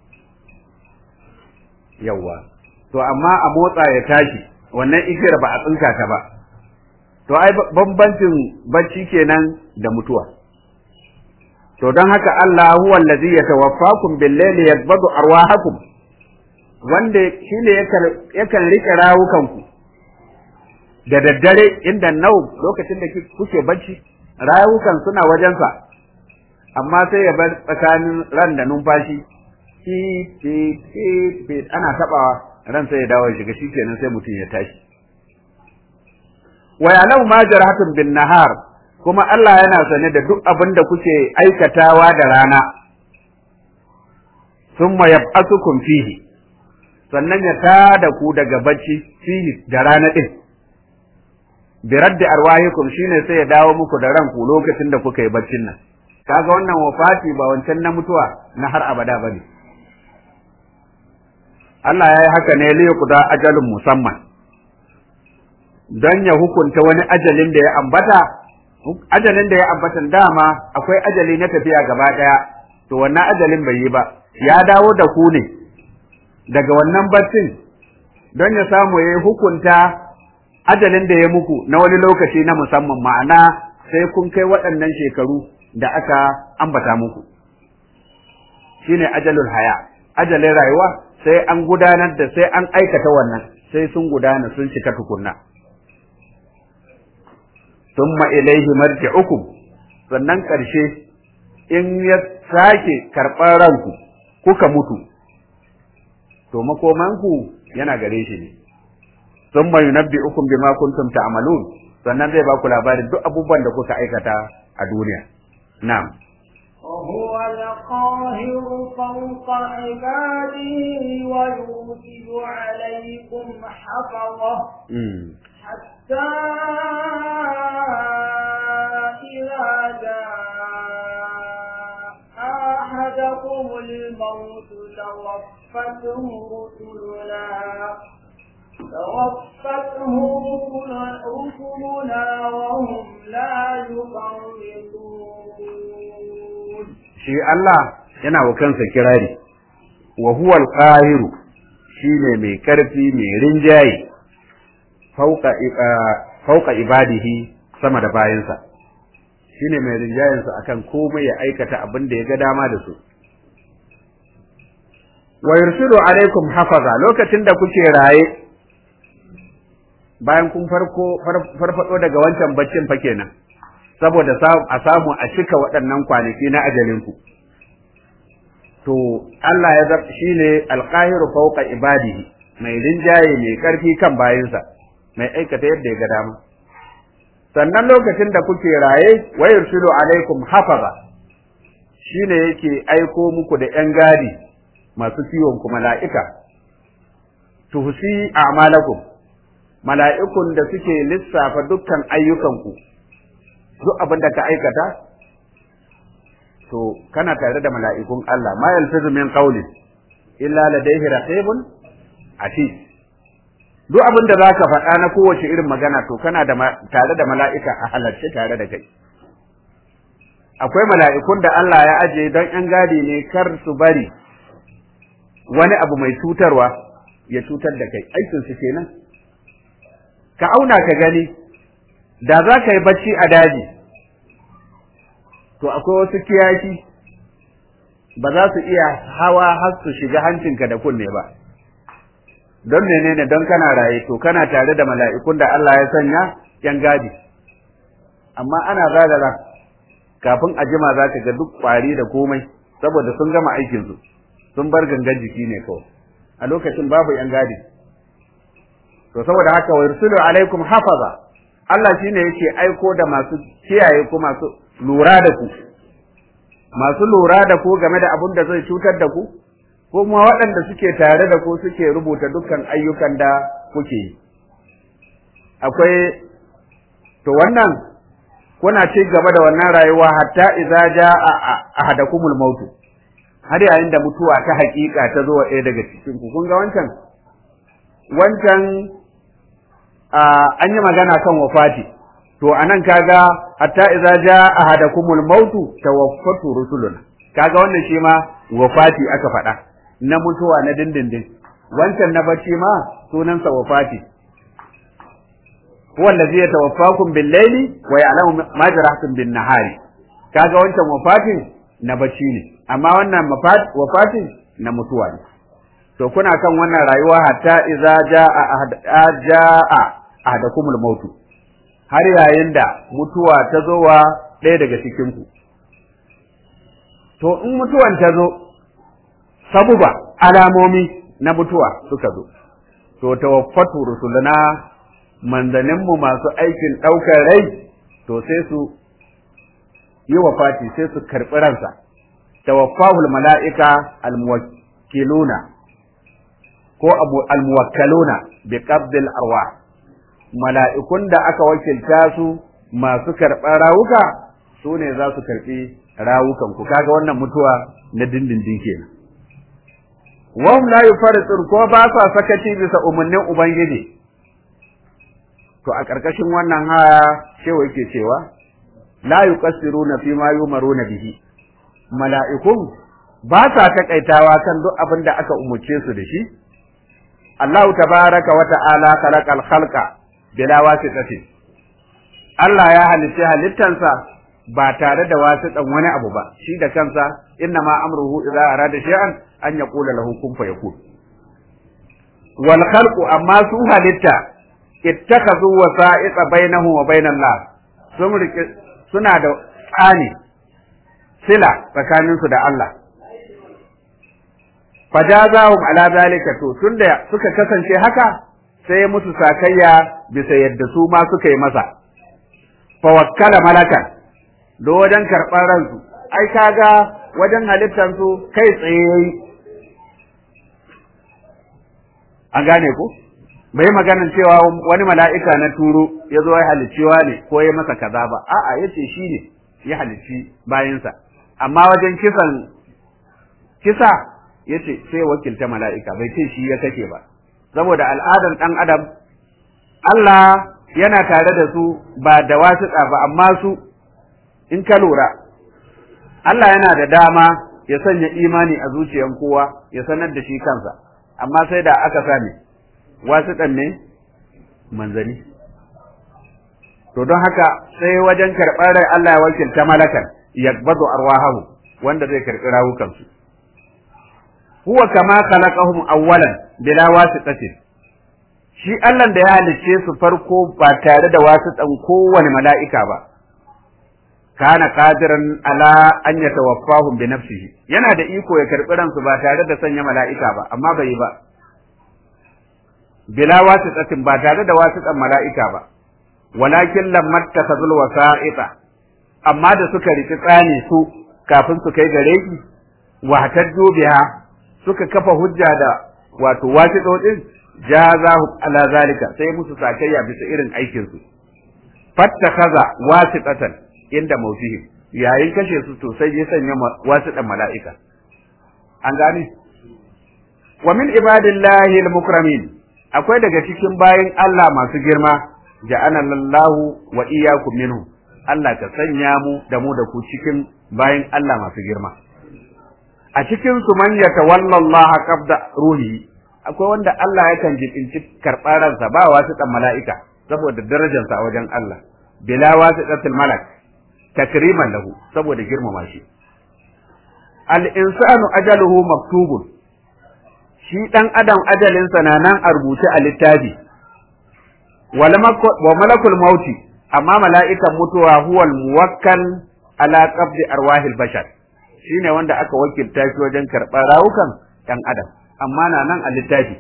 yawwa to amma a motsa ya tashi wannan igiyar ba a tsinka ta ba to ai bambancin bacci kenan da mutuwa to don haka Allah huwa allazi yatawaffakum bil-layli yaqbadu arwahakum wanda shine yakan rike rawukanku da daddare inda nau lokacin da kuke bacci rawukan suna wajensa amma sai ya bar tsakanin ran da numfashi fi fi fi fi ana tabawa ran sai ya dawo ya shiga shikenan sai mutum ya tashi wa ya'lamu ma jarahatun bin nahar kuma Allah yana sane da duk abin da kuke aikatawa da rana thumma yab'athukum fihi sannan ya tada ku daga bacci fihi da rana din bi raddi arwahikum shine sai ya dawo muku da ranku lokacin da kuka yi baccin nan kaga wannan wafati ba wancan na mutuwa na har abada bane Allah ya yi haka ne li yuqda ajalun musamman don ya hukunta wani ajalin da ya ambata ajalin da ya ambata dama akwai ajali na tafiya gaba daya to wannan ajalin bai yi ba ya dawo da ku ne daga wannan baccin don ya samu ya hukunta ajalin da ya muku na wani lokaci na musamman ma'ana sai kun kai waɗannan shekaru da aka ambata muku shine ajalul haya ajalin rayuwa sai an gudanar da sai an aikata wannan sai sun gudana sun cika tukunna thumma ilaihi marji'ukum sannan ƙarshe in ya sake karɓar ranku kuka mutu to makomanku yana gare shi ne thumma yunabbi'ukum bima kuntum ta'malun sannan zai ba ku labarin duk abubuwan da kuka aikata a duniya na'am وهو القاهر فوق عباده ويرسل عليكم حفظه حتى إذا جاء أحدكم الموت توفته رسلنا توفته رسلنا وهم لا يفرطون shi Allah yana wa kansa kirari wa huwa al-qahiru shine mai karfi mai rinjaye fauka fauka ibadihi sama da bayansa shine mai rinjayensa akan komai ya aikata abin da ya ga dama da su wa yursilu alaikum hafaza lokacin da kuke raye bayan kun farko farfado daga wancan baccin fa kenan saboda a samu a cika waɗannan kwanaki na ajalinku to Allah ya zab shine alqahiru fawqa ibadihi mai rinjaye mai karfi kan bayinsa mai aikata yadda ya ga dama sannan lokacin da kuke raye wa yursilu alaikum hafaza shine yake aiko muku da yan gadi masu kiwon ku mala'ika tuhsi a'malakum mala'ikun da suke lissafa dukkan ayyukanku duk abin da ka aikata to kana tare da mala'ikun Allah ma yalfizu min qawlin illa ladayhi raqibun atid duk abin da zaka faɗa na kowace irin magana to kana da tare da mala'ika a halarce tare da kai akwai mala'ikun da Allah ya aje don ‘yan gadi ne kar su bari wani abu mai cutarwa ya cutar da kai aikinsu kenan ka auna ka gani da za ka yi bacci a daji to akwai wasu kiyashi ba za su iya hawa har su shiga hancinka da kunne ba don menene don kana raye to kana tare da mala'ikun da Allah ya sanya yan gadi amma ana zagara kafin a jima za ka ga duk kwari da komai saboda sun gama aikinsu sun bar gangan jiki ne kawai a lokacin babu yan gadi to saboda haka wa yursilu alaikum hafaza Allah shine yake aiko da masu kiyaye ku masu lura da ku masu lura da ku game da abin da zai cutar da ku ko kuma waɗanda suke tare da ku suke rubuta dukkan ayyukan da kuke yi akwai to wannan kuna ci gaba da wannan rayuwa hatta idza jaa ahadakumul maut har yayin da mutuwa ta hakika ta zo ɗaya daga cikin ku kun ga wancan wancan an yi magana kan wafati to anan kaga hatta idza jaa ahadakumul maut tawaffatu rusuluna kaga wannan shi ma wafati aka faɗa na mutuwa na dindindin wancan na bacci ma sunansa wafati huwa allazi yatawaffakum bil-laili wa ya'lamu ma jarahtum bin-nahari kaga wancan wafatin na bacci ne amma wannan wafatin na mutuwa ne to kuna kan wannan rayuwa hatta idza jaa jaa ahadakumul mautu har yayin da mutuwa ta zo wa ɗaya daga cikin ku to in mutuwan ta zo sabuba alamomi na mutuwa suka zo to tawaffatu rusuluna manzaninmu masu aikin ɗaukar rai to sai su yi wa fati sai su karɓi ransa tawaffahul mala'ika almuwakkiluna ko almuwakkaluna bi qabdil arwah mala'ikun da aka wakilta su masu karɓar rawuka su ne za su karɓi rawukan ku kaga wannan mutuwa na dindindin kenan wahum la yufaritun ko ba sa sakaci bisa umarnin ubangiji to a ƙarƙashin wannan haya shewa yake cewa la yuqassiruna fi ma yumaruna bihi mala'ikun ba sa takaitawa kan duk abin da aka umurce su da shi Allah tabaraka wa ta'ala khalaqal khalqa bila wasitatin Allah ya halitta halittansa ba tare da wasitan wani abu ba shi da kansa inna ma amruhu idza arada shay'an an yaqula lahu kun fayakun wal khalqu amma su halitta ittakhadhu wasa'iqa bainahu wa bainal la sun rike suna da tsani sila tsakanin su da Allah fajazahum ala zalika to tunda suka kasance haka sai musu sakayya bisa yadda su ma suka yi masa fa wakkala malakan do wajen karɓar ransu ai kaga wajen halittar su kai tsaye yayi an gane ku bai maganin cewa wani mala'ika na turo ya zo ya halicciwa ne ko ya masa kaza ba a'a yace shi ne ya halicci bayansa amma wajen kisan kisa yace sai wakilta mala'ika bai ce shi ya kake ba saboda al'adar ɗan adam Allah yana tare da su ba da wasiƙa ba amma su in ka lura Allah yana da dama ya sanya imani a zuciyan kowa ya sanar da shi kansa amma sai da aka sani wasiƙan ne manzani to don haka sai wajen karɓar rai Allah ya wakilta malakan yakbadu arwahahu wanda zai karɓi rawukansu huwa kama khalaqahum awwalan bila wasitatin shi Allah da ya halicce su farko ba tare da wasitan kowane mala'ika ba kana qadiran ala an yatawaffahum bi nafsihi yana da iko ya karbi ransu ba tare da sanya mala'ika ba amma bai yi ba bila wasitatin ba tare da wasitan mala'ika ba walakin lamma takazul wasa'ita amma da suka riki tsani su kafin su kai gare ki wa hatajju biha suka kafa hujja da wato wasiɗoɗin jazahu ala zalika sai musu sakayya bisa irin aikin su fattakaza wasiqatan inda mautihim yayin kashe su to sai ya sanya wasiɗan mala'ika an gane wa min ibadillahi al-mukramin akwai daga cikin bayin Allah masu girma ja'ana lallahu wa iyyakum minhu Allah ka sanya mu da mu da ku cikin bayin Allah masu girma a cikin su man yatawalla Allah qabda ruhi akwai wanda Allah yakan jibinci karɓar ransa ba wasu ɗan mala'ika saboda darajarsa a wajen Allah bila wasu ɗatil malak takriman lahu saboda girmama shi al insanu ajaluhu maktubun shi ɗan adam ajalinsa na nan a rubuce a littafi wa malakul mauti amma mala'ikan mutuwa huwal muwakkal ala qabdi arwahil bashar shine wanda aka wakilta shi wajen karɓar rawukan ɗan adam amma na nan a littafi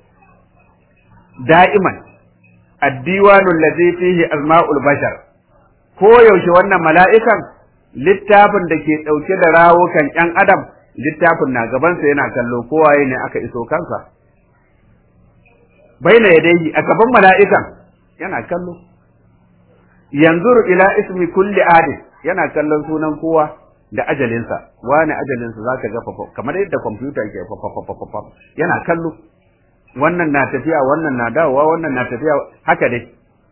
da'iman addiwanu allazi fihi azma'ul bashar ko yaushe wannan mala'ikan littafin da ke ɗauke da rawukan ‘yan adam littafin na gabansa yana kallo kowaye ne aka iso kansa baina yadayhi a gaban mala'ikan yana kallo yanzuru ila ismi kulli adin yana kallon sunan kowa da ajalinsa wani ajalinsa za ka ga kamar yadda kwamfuta ke fafafafafa yana kallo wannan na tafiya wannan na dawowa wannan na tafiya haka dai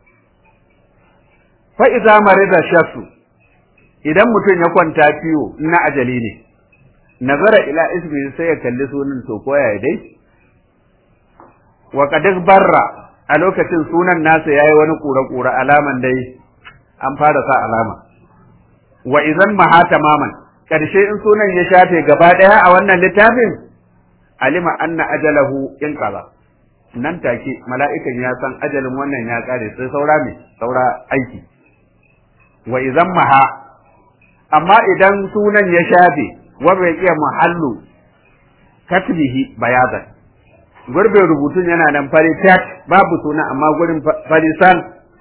fa iza marida shasu idan mutum ya kwanta ciwo na ajali ne nazara ila ismi sai ya kalli sunan to koya dai wa qad barra a lokacin sunan nasa yayi wani kura-kura alaman dai an fara sa alama wa idan maha tamaman karshe in sunan ya shafe gaba daya a wannan littafin alima anna ajalahu in qala nan take mala'ikan ya san ajalin wannan ya kare sai saura me saura aiki wa idan maha amma idan sunan ya shafe wa baqiya muhallu katbihi bayadan gurbin rubutun yana nan fari tat babu suna amma gurin farisan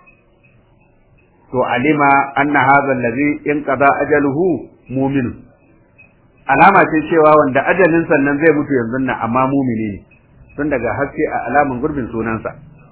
to alima anna hadha allazi inqada ajaluhu mu'min alama ce cewa wanda ajalin sannan zai mutu yanzu nan amma mumini ne tun daga haske a alaman gurbin sunansa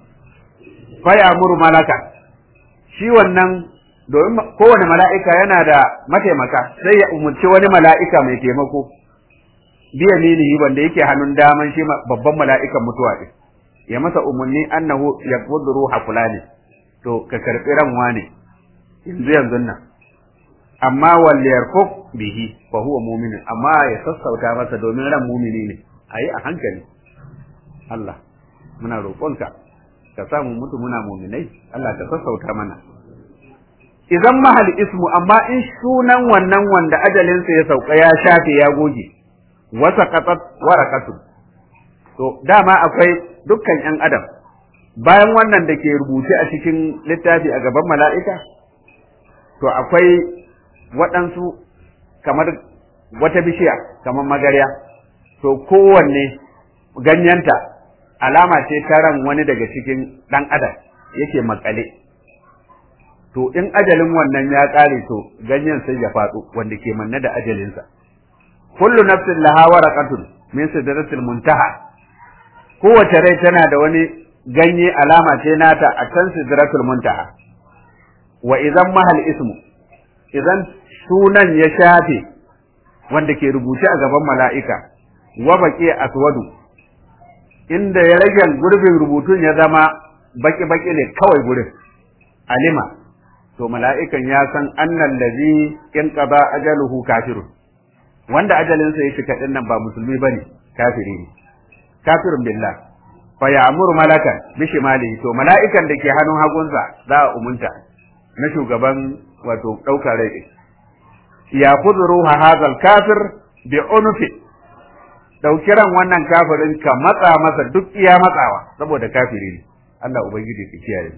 fa ya'muru malaka shi wannan domin kowane mala'ika yana da mataimaka sai ya umurci wani mala'ika mai taimako biya minihi wanda yake hannun daman shi babban mala'ikan mutuwa ɗin ya masa umarni annahu ya ruha fulani to ka karɓi ran wane yanzu yanzu nan amma wal yarfuk bihi fa huwa mu'min amma ya sassauta masa domin ran mu'mini ne ayi a hankali Allah muna roƙonka ka samu mutu muna mu'minai Allah ka sassauta mana idan mahal ismu amma in sunan wannan wanda ajalinsa ya sauka ya shafe ya goge wasa qatat warakatu to dama akwai dukkan yan adam bayan wannan da ke rubuce a cikin littafi a gaban mala'ika to akwai waɗansu kamar wata bishiya kamar magarya to kowanne ganyenta alama ce ta ran wani daga cikin ɗan adam yake makale to in ajalin wannan ya ƙare to ganyen sai ya faɗo wanda ke manne da ajalinsa kullu nafsin laha waraqatun min sidratil muntaha kowace rai tana da wani ganye alama ce nata a can sidratul muntaha wa idan mahal ismu idan sunan ya shafe wanda ke rubuce a gaban mala'ika wa baqi aswadu inda ya rage gurbin rubutun ya zama baki baki ne kawai gurin alima to mala'ikan ya san annal ladhi in qada ajaluhu kafirun wanda ajalinsa ya cika din nan ba musulmi bane kafiri ne kafirun billah fa ya'muru malakan bi shimalihi to mala'ikan da ke hannun hagunsa za a umunta na shugaban wato daukar rai ya kuduru hadal kafir bi unfi dauki ran wannan kafirin ka matsa masa duk iya matsawa saboda kafiri ne Allah ubangiji ka kiyaye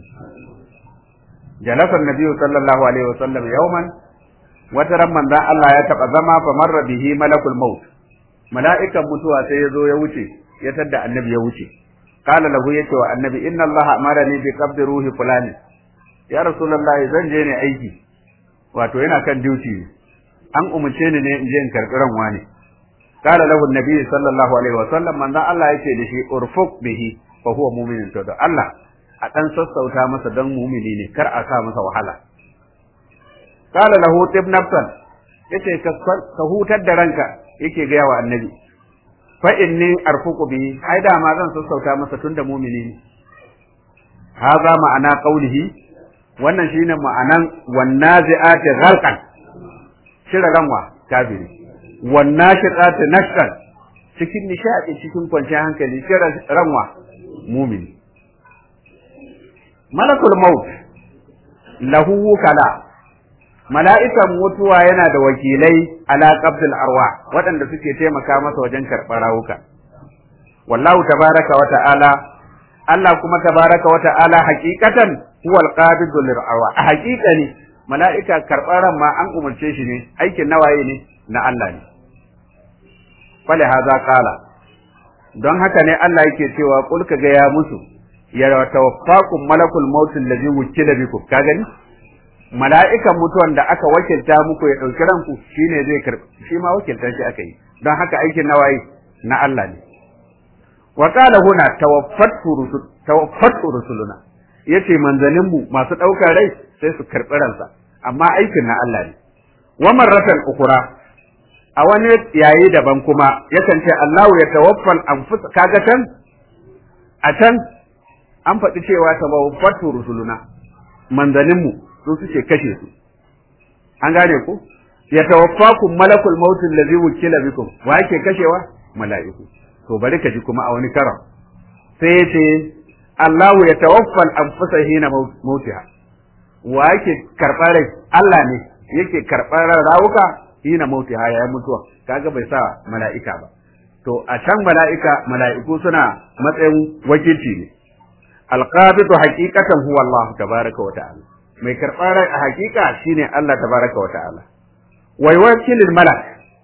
jalasa annabi sallallahu alaihi wasallam yawman wata ran manzon Allah ya taba zama fa marra bihi malakul maut mala'ikan mutuwa sai ya zo ya wuce ya tadda annabi ya wuce qala lahu yace wa annabi inna Allah amarani bi qabdi ruhi fulani ya rasulullah zan je ne aiki wato yana kan duty an umurce ni ne in je in karbi ran wani qala lahu annabi sallallahu alaihi wasallam manzon Allah yace da shi urfuk bihi fa huwa mu'minun to da Allah a dan sassauta masa dan mu'mini ne kar a sa masa wahala qala lahu tib nafsan yace ka hutar da ranka yake ga wa annabi fa inni arfuqu bihi ai da ma zan sassauta masa tunda mu'mini ne haza ma'ana qaulihi wannan shine ma'anan wannazi'ati gharqan shira ranwa kafiri wannashiqati nashqan cikin nishadi cikin kwanciyar hankali shira ranwa mu'mini malakul maut lahu wukala mala'ikan mutuwa yana da wakilai ala qabdil arwa waɗanda suke taimaka masa wajen karɓar rawuka wallahu tabaraka wa ta'ala Allah kuma tabaraka wa ta'ala haqiqatan huwa al-qabidu lir arwa a haqiqani mala'ika karɓar ran ma an umarce shi ne aikin nawaye ne na Allah ne fali haza qala don haka ne Allah yake cewa kul ka ga ya musu ya tawaffakum malakul maut allazi wukila bikum ka gani mala'ikan mutuwan da aka wakilta muku ya ɗauki ranku shi ne zai karɓi shi ma wakilta shi aka yi don haka aikin nawayi na Allah ne wa qala huna tawaffatu rusuluna yace manzanin mu masu ɗaukar rai sai su karɓi ransa amma aikin na Allah ne wa marratan ukura a wani yayi daban kuma yakan ce Allah ya tawaffal anfus kaga can a can an faɗi cewa tawaffatu rusuluna manzanin mu su suke kashe su an gane ku ya tawaffakum malakul maut allazi wukila bikum wa yake kashewa mala'iku to bari ka ji kuma a wani karam sai yace Allahu ya tawaffal anfusa hina mautiha wa yake karɓar rai Allah ne yake karɓar rawuka hina mautiha yayin mutuwa kaga bai sa mala'ika ba to a can mala'ika mala'iku suna matsayin wakilci ne alqabidu haqiqatan huwa Allah tabaraka wa ta'ala mai karɓar rai a hakika shine Allah tabaraka wa ta'ala wai wakilin malak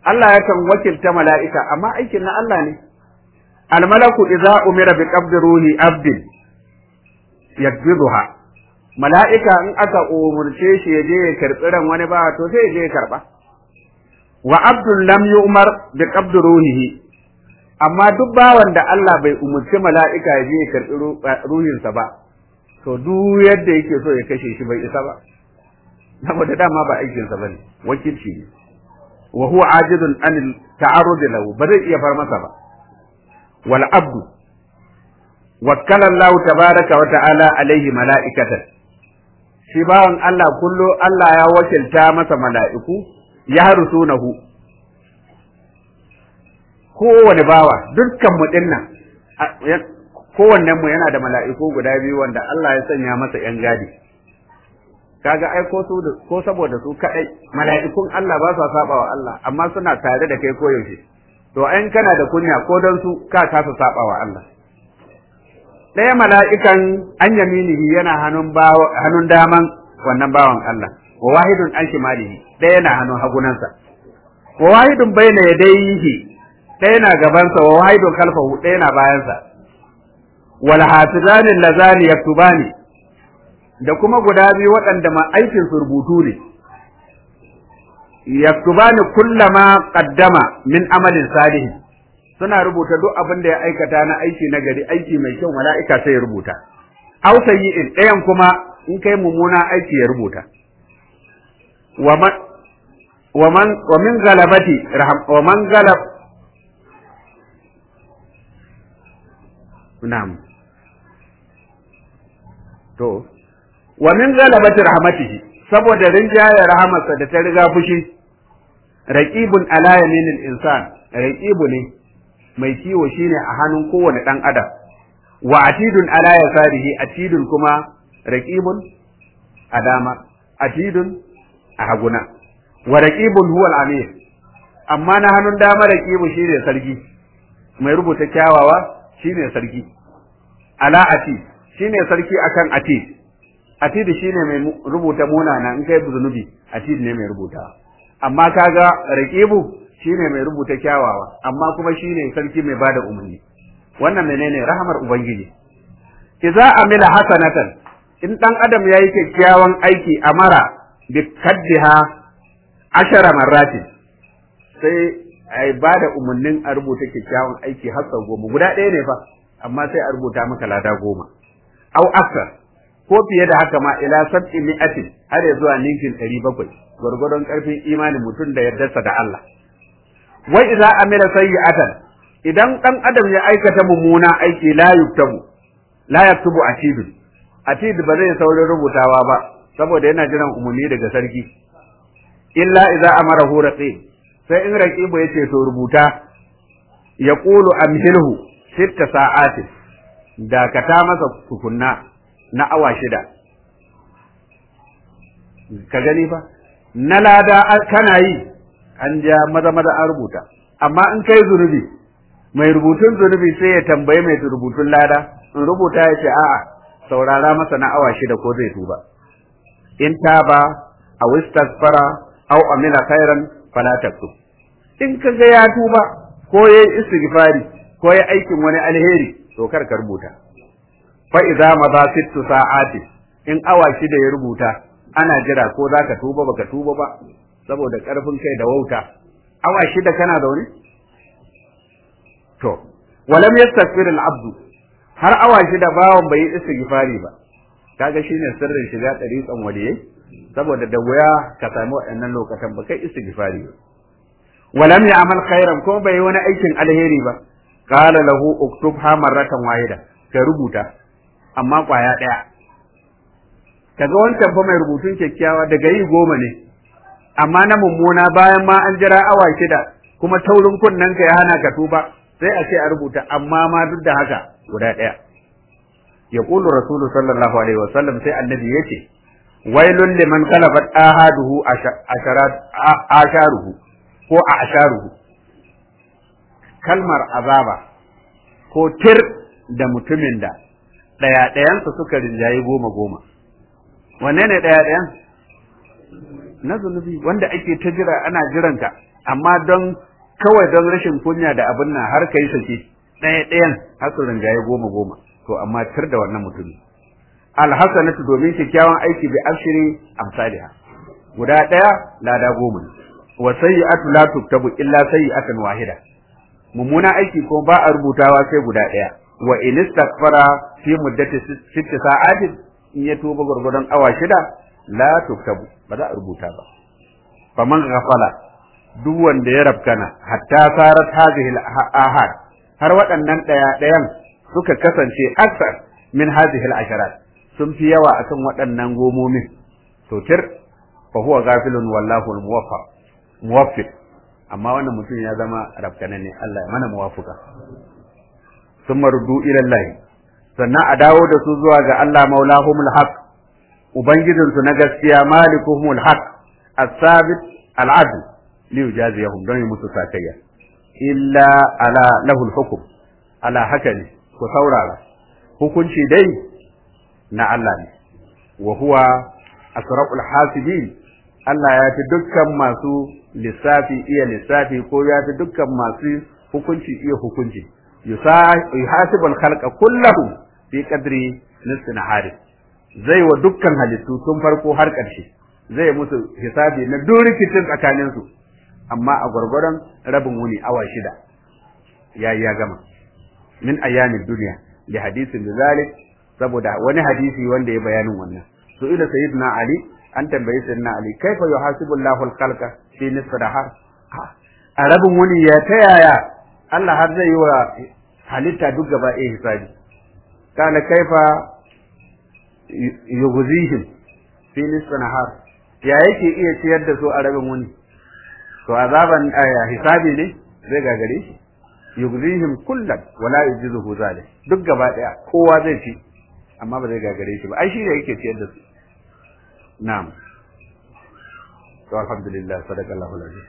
Allah yakan wakilta mala'ika amma aikin na Allah ne almalaku idza umira bi qabdi ruhi abdin yakbiduha mala'ika in aka umurce shi ya je ya karbi ran wani ba to sai ya je ya karba wa abdul lam yu'mar bi qabdi ruhihi amma duk bawan da Allah bai umurci mala'ika ya je ya karbi ruhinsa ba to duk yadda yake so ya kashe shi bai isa ba saboda dama ba aikinsa bane wakilci ne wa huwa ajidun an ta'arrud lahu ba zai iya far masa ba wal abdu wakkala Allah tabaraka wa ta'ala alaihi mala'ikatan shi bawan Allah kullu Allah ya wakilta masa mala'iku ya harusunahu kowane bawa dukkan mu dinnan kowannen mu yana da mala'iku guda biyu wanda Allah ya sanya masa yan gadi kaga ai ko su ko saboda su kadai mala'ikun Allah ba sa saba wa Allah amma suna tare da kai koyaushe to ayin kana da kunya ko don su ka kasa saba wa Allah ɗaya mala'ikan an yaminihi yana hannun hannun daman wannan bawan Allah wa wahidun an shimalihi ɗaya yana hannun hagunansa wa wahidun baina yadayhi ɗaya na gabansa wa wahidun khalfahu ɗaya na bayansa wal hafizani lazani yaktubani da kuma guda biyu waɗanda ma aikin su rubutu ne yaktubani kullama qaddama min amalin salih suna rubuta duk abin da ya aikata na aiki na gari aiki mai kyau mala'ika sai ya rubuta aw sayyi'in ɗayan kuma in kai mummuna aiki ya rubuta wa man wa man wa min galabati wa man galab na'am to wa min galabati rahmatihi saboda rinjaye rahamarsa da ta riga fushi raqibun ala yaminil insan raqibu ne mai kiwo shine a hannun kowane dan adam wa atidun ala yasarihi atidun kuma raqibun a dama atidun a haguna wa raqibun huwa al-amir amma na hannun dama raqibu shine sarki mai rubuta kyawawa shine sarki ala atid shine sarki akan atid atid shine mai rubuta munana in kai zunubi atid ne mai rubuta amma kaga raqibu shine mai rubuta kyawawa amma kuma shine sarki mai bada umarni wannan menene rahamar ubangiji idza amila hasanatan in dan adam yayi kyakkyawan aiki amara bi kaddiha ashara marratin sai ai bada umarnin a rubuta kyakkyawan aiki har sau goma guda ɗaya ne fa amma sai a rubuta maka lada goma au aksar ko fiye da haka ma ila sab'i mi'atin har ya zuwa ninkin ɗari bakwai gwargwadon ƙarfin imanin mutum da yardarsa da Allah wai idza amila sayyi'atan idan dan adam ya aikata mummuna aiki la yuktabu la yaktubu atid atid ba zai saurin rubutawa ba saboda yana jiran umarni daga sarki illa idza amarahu raqib sai in raqibu yace to rubuta yaqulu amhilhu sitta sa'atin dakata masa tukunna na awa shida ka gani fa na lada kana yi an ja maza maza an rubuta amma in kai zunubi mai rubutun zunubi sai ya tambayi mai rubutun lada in rubuta ya ce a'a saurara masa na awa shida ko zai tuba in taba a wistaghfara aw amila khairan fala taktub in ka ga ya tuba ko yayi istighfari ko yayi aikin wani alheri to kar ka rubuta fa idza madha sittu sa'ati in awa shida ya rubuta ana jira ko zaka tuba baka tuba ba saboda karfin kai da wauta awa shida kana zaune to walam yastaghfir al-abdu har awa shida bawon bai yi istighfari ba kaga shine sirrin shiga dariqan waliyai saboda da wuya ka samu waɗannan lokacin ba kai istighfari ba walam ya'mal khairan ko bai wani aikin alheri ba qala lahu uktubha marratan wahida ka rubuta amma kwaya daya kaga wancan fa mai rubutun kyakkyawa daga yi goma ne amma na mummuna bayan ma an jira awa shida kuma taurin kunnen ka ya hana ka tuba sai a ce a rubuta amma ma duk da haka guda ɗaya ya ƙulu rasulu sallallahu alaihi wa sallam sai annabi ya ce wailun liman kalabat ahaduhu asharuhu ko a asharuhu kalmar azaba ko tir da mutumin da ɗaya ɗayansa suka rinjayi goma goma wanne ne ɗaya ɗayan na zunubi wanda ake ta jira ana jiranka amma don kawai don rashin kunya da abin nan har kai sake ɗaya ɗayan har su rinjaye goma goma to amma tir da wannan mutumi alhasanatu domin kyakkyawan aiki bi ashri amsalha guda ɗaya lada goma ne wa sayyi'atu la tuktabu illa sayyi'atan wahida mummuna aiki ko ba a rubutawa sai guda ɗaya wa in istaghfara fi muddati sitti sa'atin in ya tuba gurgurdan awa shida la tuktabu ba za a rubuta ba faman ghafala duk wanda ya rabkana hatta sarat hadhihi al-ahad har waɗannan ɗaya ɗayan suka kasance aksar min hadhihi al-asharat sun fi yawa akan waɗannan gomomin to tir fa huwa ghafilun wallahu al-muwaffaq muwaffiq amma wannan mutum ya zama rabkana ne Allah ya mana muwafuka summa ruddu ila Allah sannan a dawo da su zuwa ga Allah maulahumul haq ubangijinsu na gaskiya malikuhumul haq as-sabit al-adl li yujaziyahum don yi musu sakayya illa ala lahul hukm ala haka ne ku saurara hukunci dai na Allah ne wa huwa asra'ul hasibin Allah ya fi dukkan masu lissafi iya lissafi ko ya fi dukkan masu hukunci iya hukunci yuhasibul khalqa kullahu fi qadri nisfi nahari zai wa dukkan halittu tun farko har ƙarshe zai musu hisabi na duk rikicin tsakanin su amma a gwargwaron rabin wuni awa shida ya ya gama min ayyamin duniya li hadisin zalik saboda wani hadisi wanda ya bayanin wannan su ila sayyidina ali an tambayi sayyidina ali kaifa yuhasibu Allahu al-khalqa fi nisfi nahar a rabin wuni ya ta yaya Allah har zai yi wa halitta duk gaba ɗaya hisabi kana kaifa yughzihim fi nisfi nahar ya yake iya ciyar da su a rabin wuni to azaban hisabi ne zai gagare shi yughzihim kullan wala yujizuhu zalik duk gaba ɗaya kowa zai ci amma ba zai gagare shi ba ai shi ne yake ciyar da su na'am to alhamdulillah sadaqallahu alazim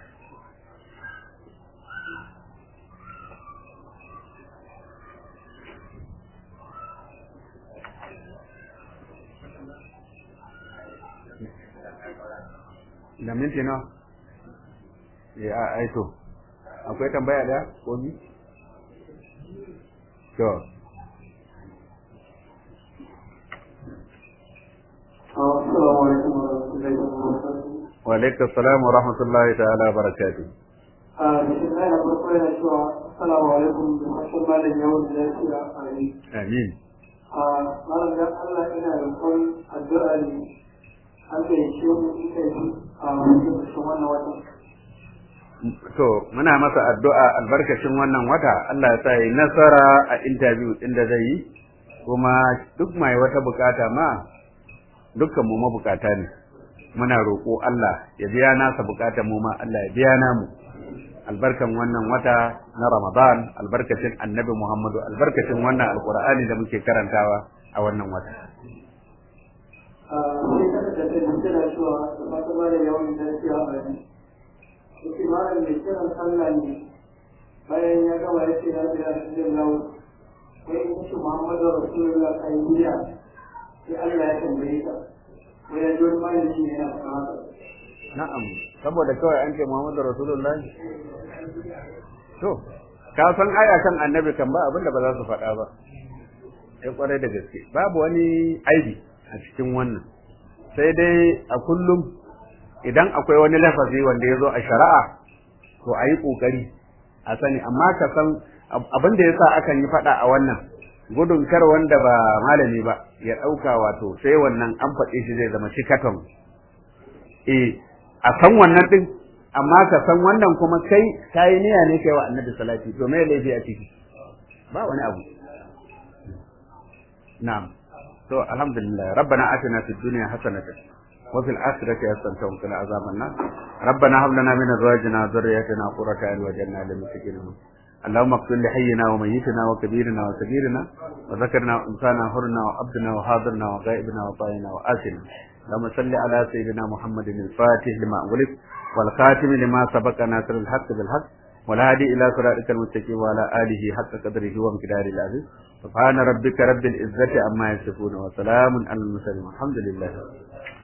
da minti nawa ya aito akwai tambaya da ko ni to wa alaikum salam wa rahmatullahi ta'ala wa barakatuh a cikin na farko yana cewa assalamu alaikum da mashin malam yawon da lafiya a yi amin a malam dan Allah ina roƙon addu'a ne Allah ya ce mu ita yi a cikin wannan watan to muna masa addu'a albarkacin wannan wata Allah ya sa yi nasara a interview din da zai yi kuma duk mai wata bukata ma dukkan mu mabukata ne muna roƙo Allah ya biya nasa bukatan mu ma Allah ya biya namu albarkan wannan wata na Ramadan albarkacin Annabi Muhammadu albarkacin wannan alqur'ani da muke karantawa a wannan wata a sai kada da ta yi tana cewa da fata ba da yawon da lafiya a yi yake malam mai kiran sallah ne bayan ya gama ya ce ya biya shi zai lawo sai in shi Muhammadu Rasulullah kai biya sai Allah ya tambaye ka ko ya ji wani malami ne yana faɗa haka na'am saboda kawai an ce Muhammadu Rasulullahi to ka san aya kan annabi kan ba abinda ba za su faɗa ba sai kwarai da gaske babu wani aibi a cikin wannan sai dai a kullum idan akwai wani lafazi wanda ya zo a shari'a to a yi ƙoƙari a sani amma ka san abin da ya sa akan yi faɗa a wannan gudun kar wanda ba malami ba ya ɗauka wato sai wannan an faɗe shi zai zama shikaton eh a san wannan ɗin amma ka san wannan kuma kai ka yi niyya ne kai wa annabi salati to me laifi a ciki ba wani abu na'am to alhamdulillah rabbana atina fid dunya hasanatan وفي الآخرة حسنة وقنا عذاب النار ربنا هب لنا من أزواجنا وذرياتنا قرة أعين واجعلنا للمتقين اللهم اغفر لحينا وميتنا وكبيرنا وصغيرنا وذكرنا وانثانا حرنا وعبدنا وحاضرنا وغائبنا وطائنا وآسنا اللهم صل على سيدنا محمد الفاتح لما أغلق والخاتم لما سبق ناصر الحق بالحق والهادي إلى صراطك المستقيم وعلى آله حق قدره ومقداره العزيز سبحان ربك رب العزة عما يصفون وسلام على المرسلين والحمد لله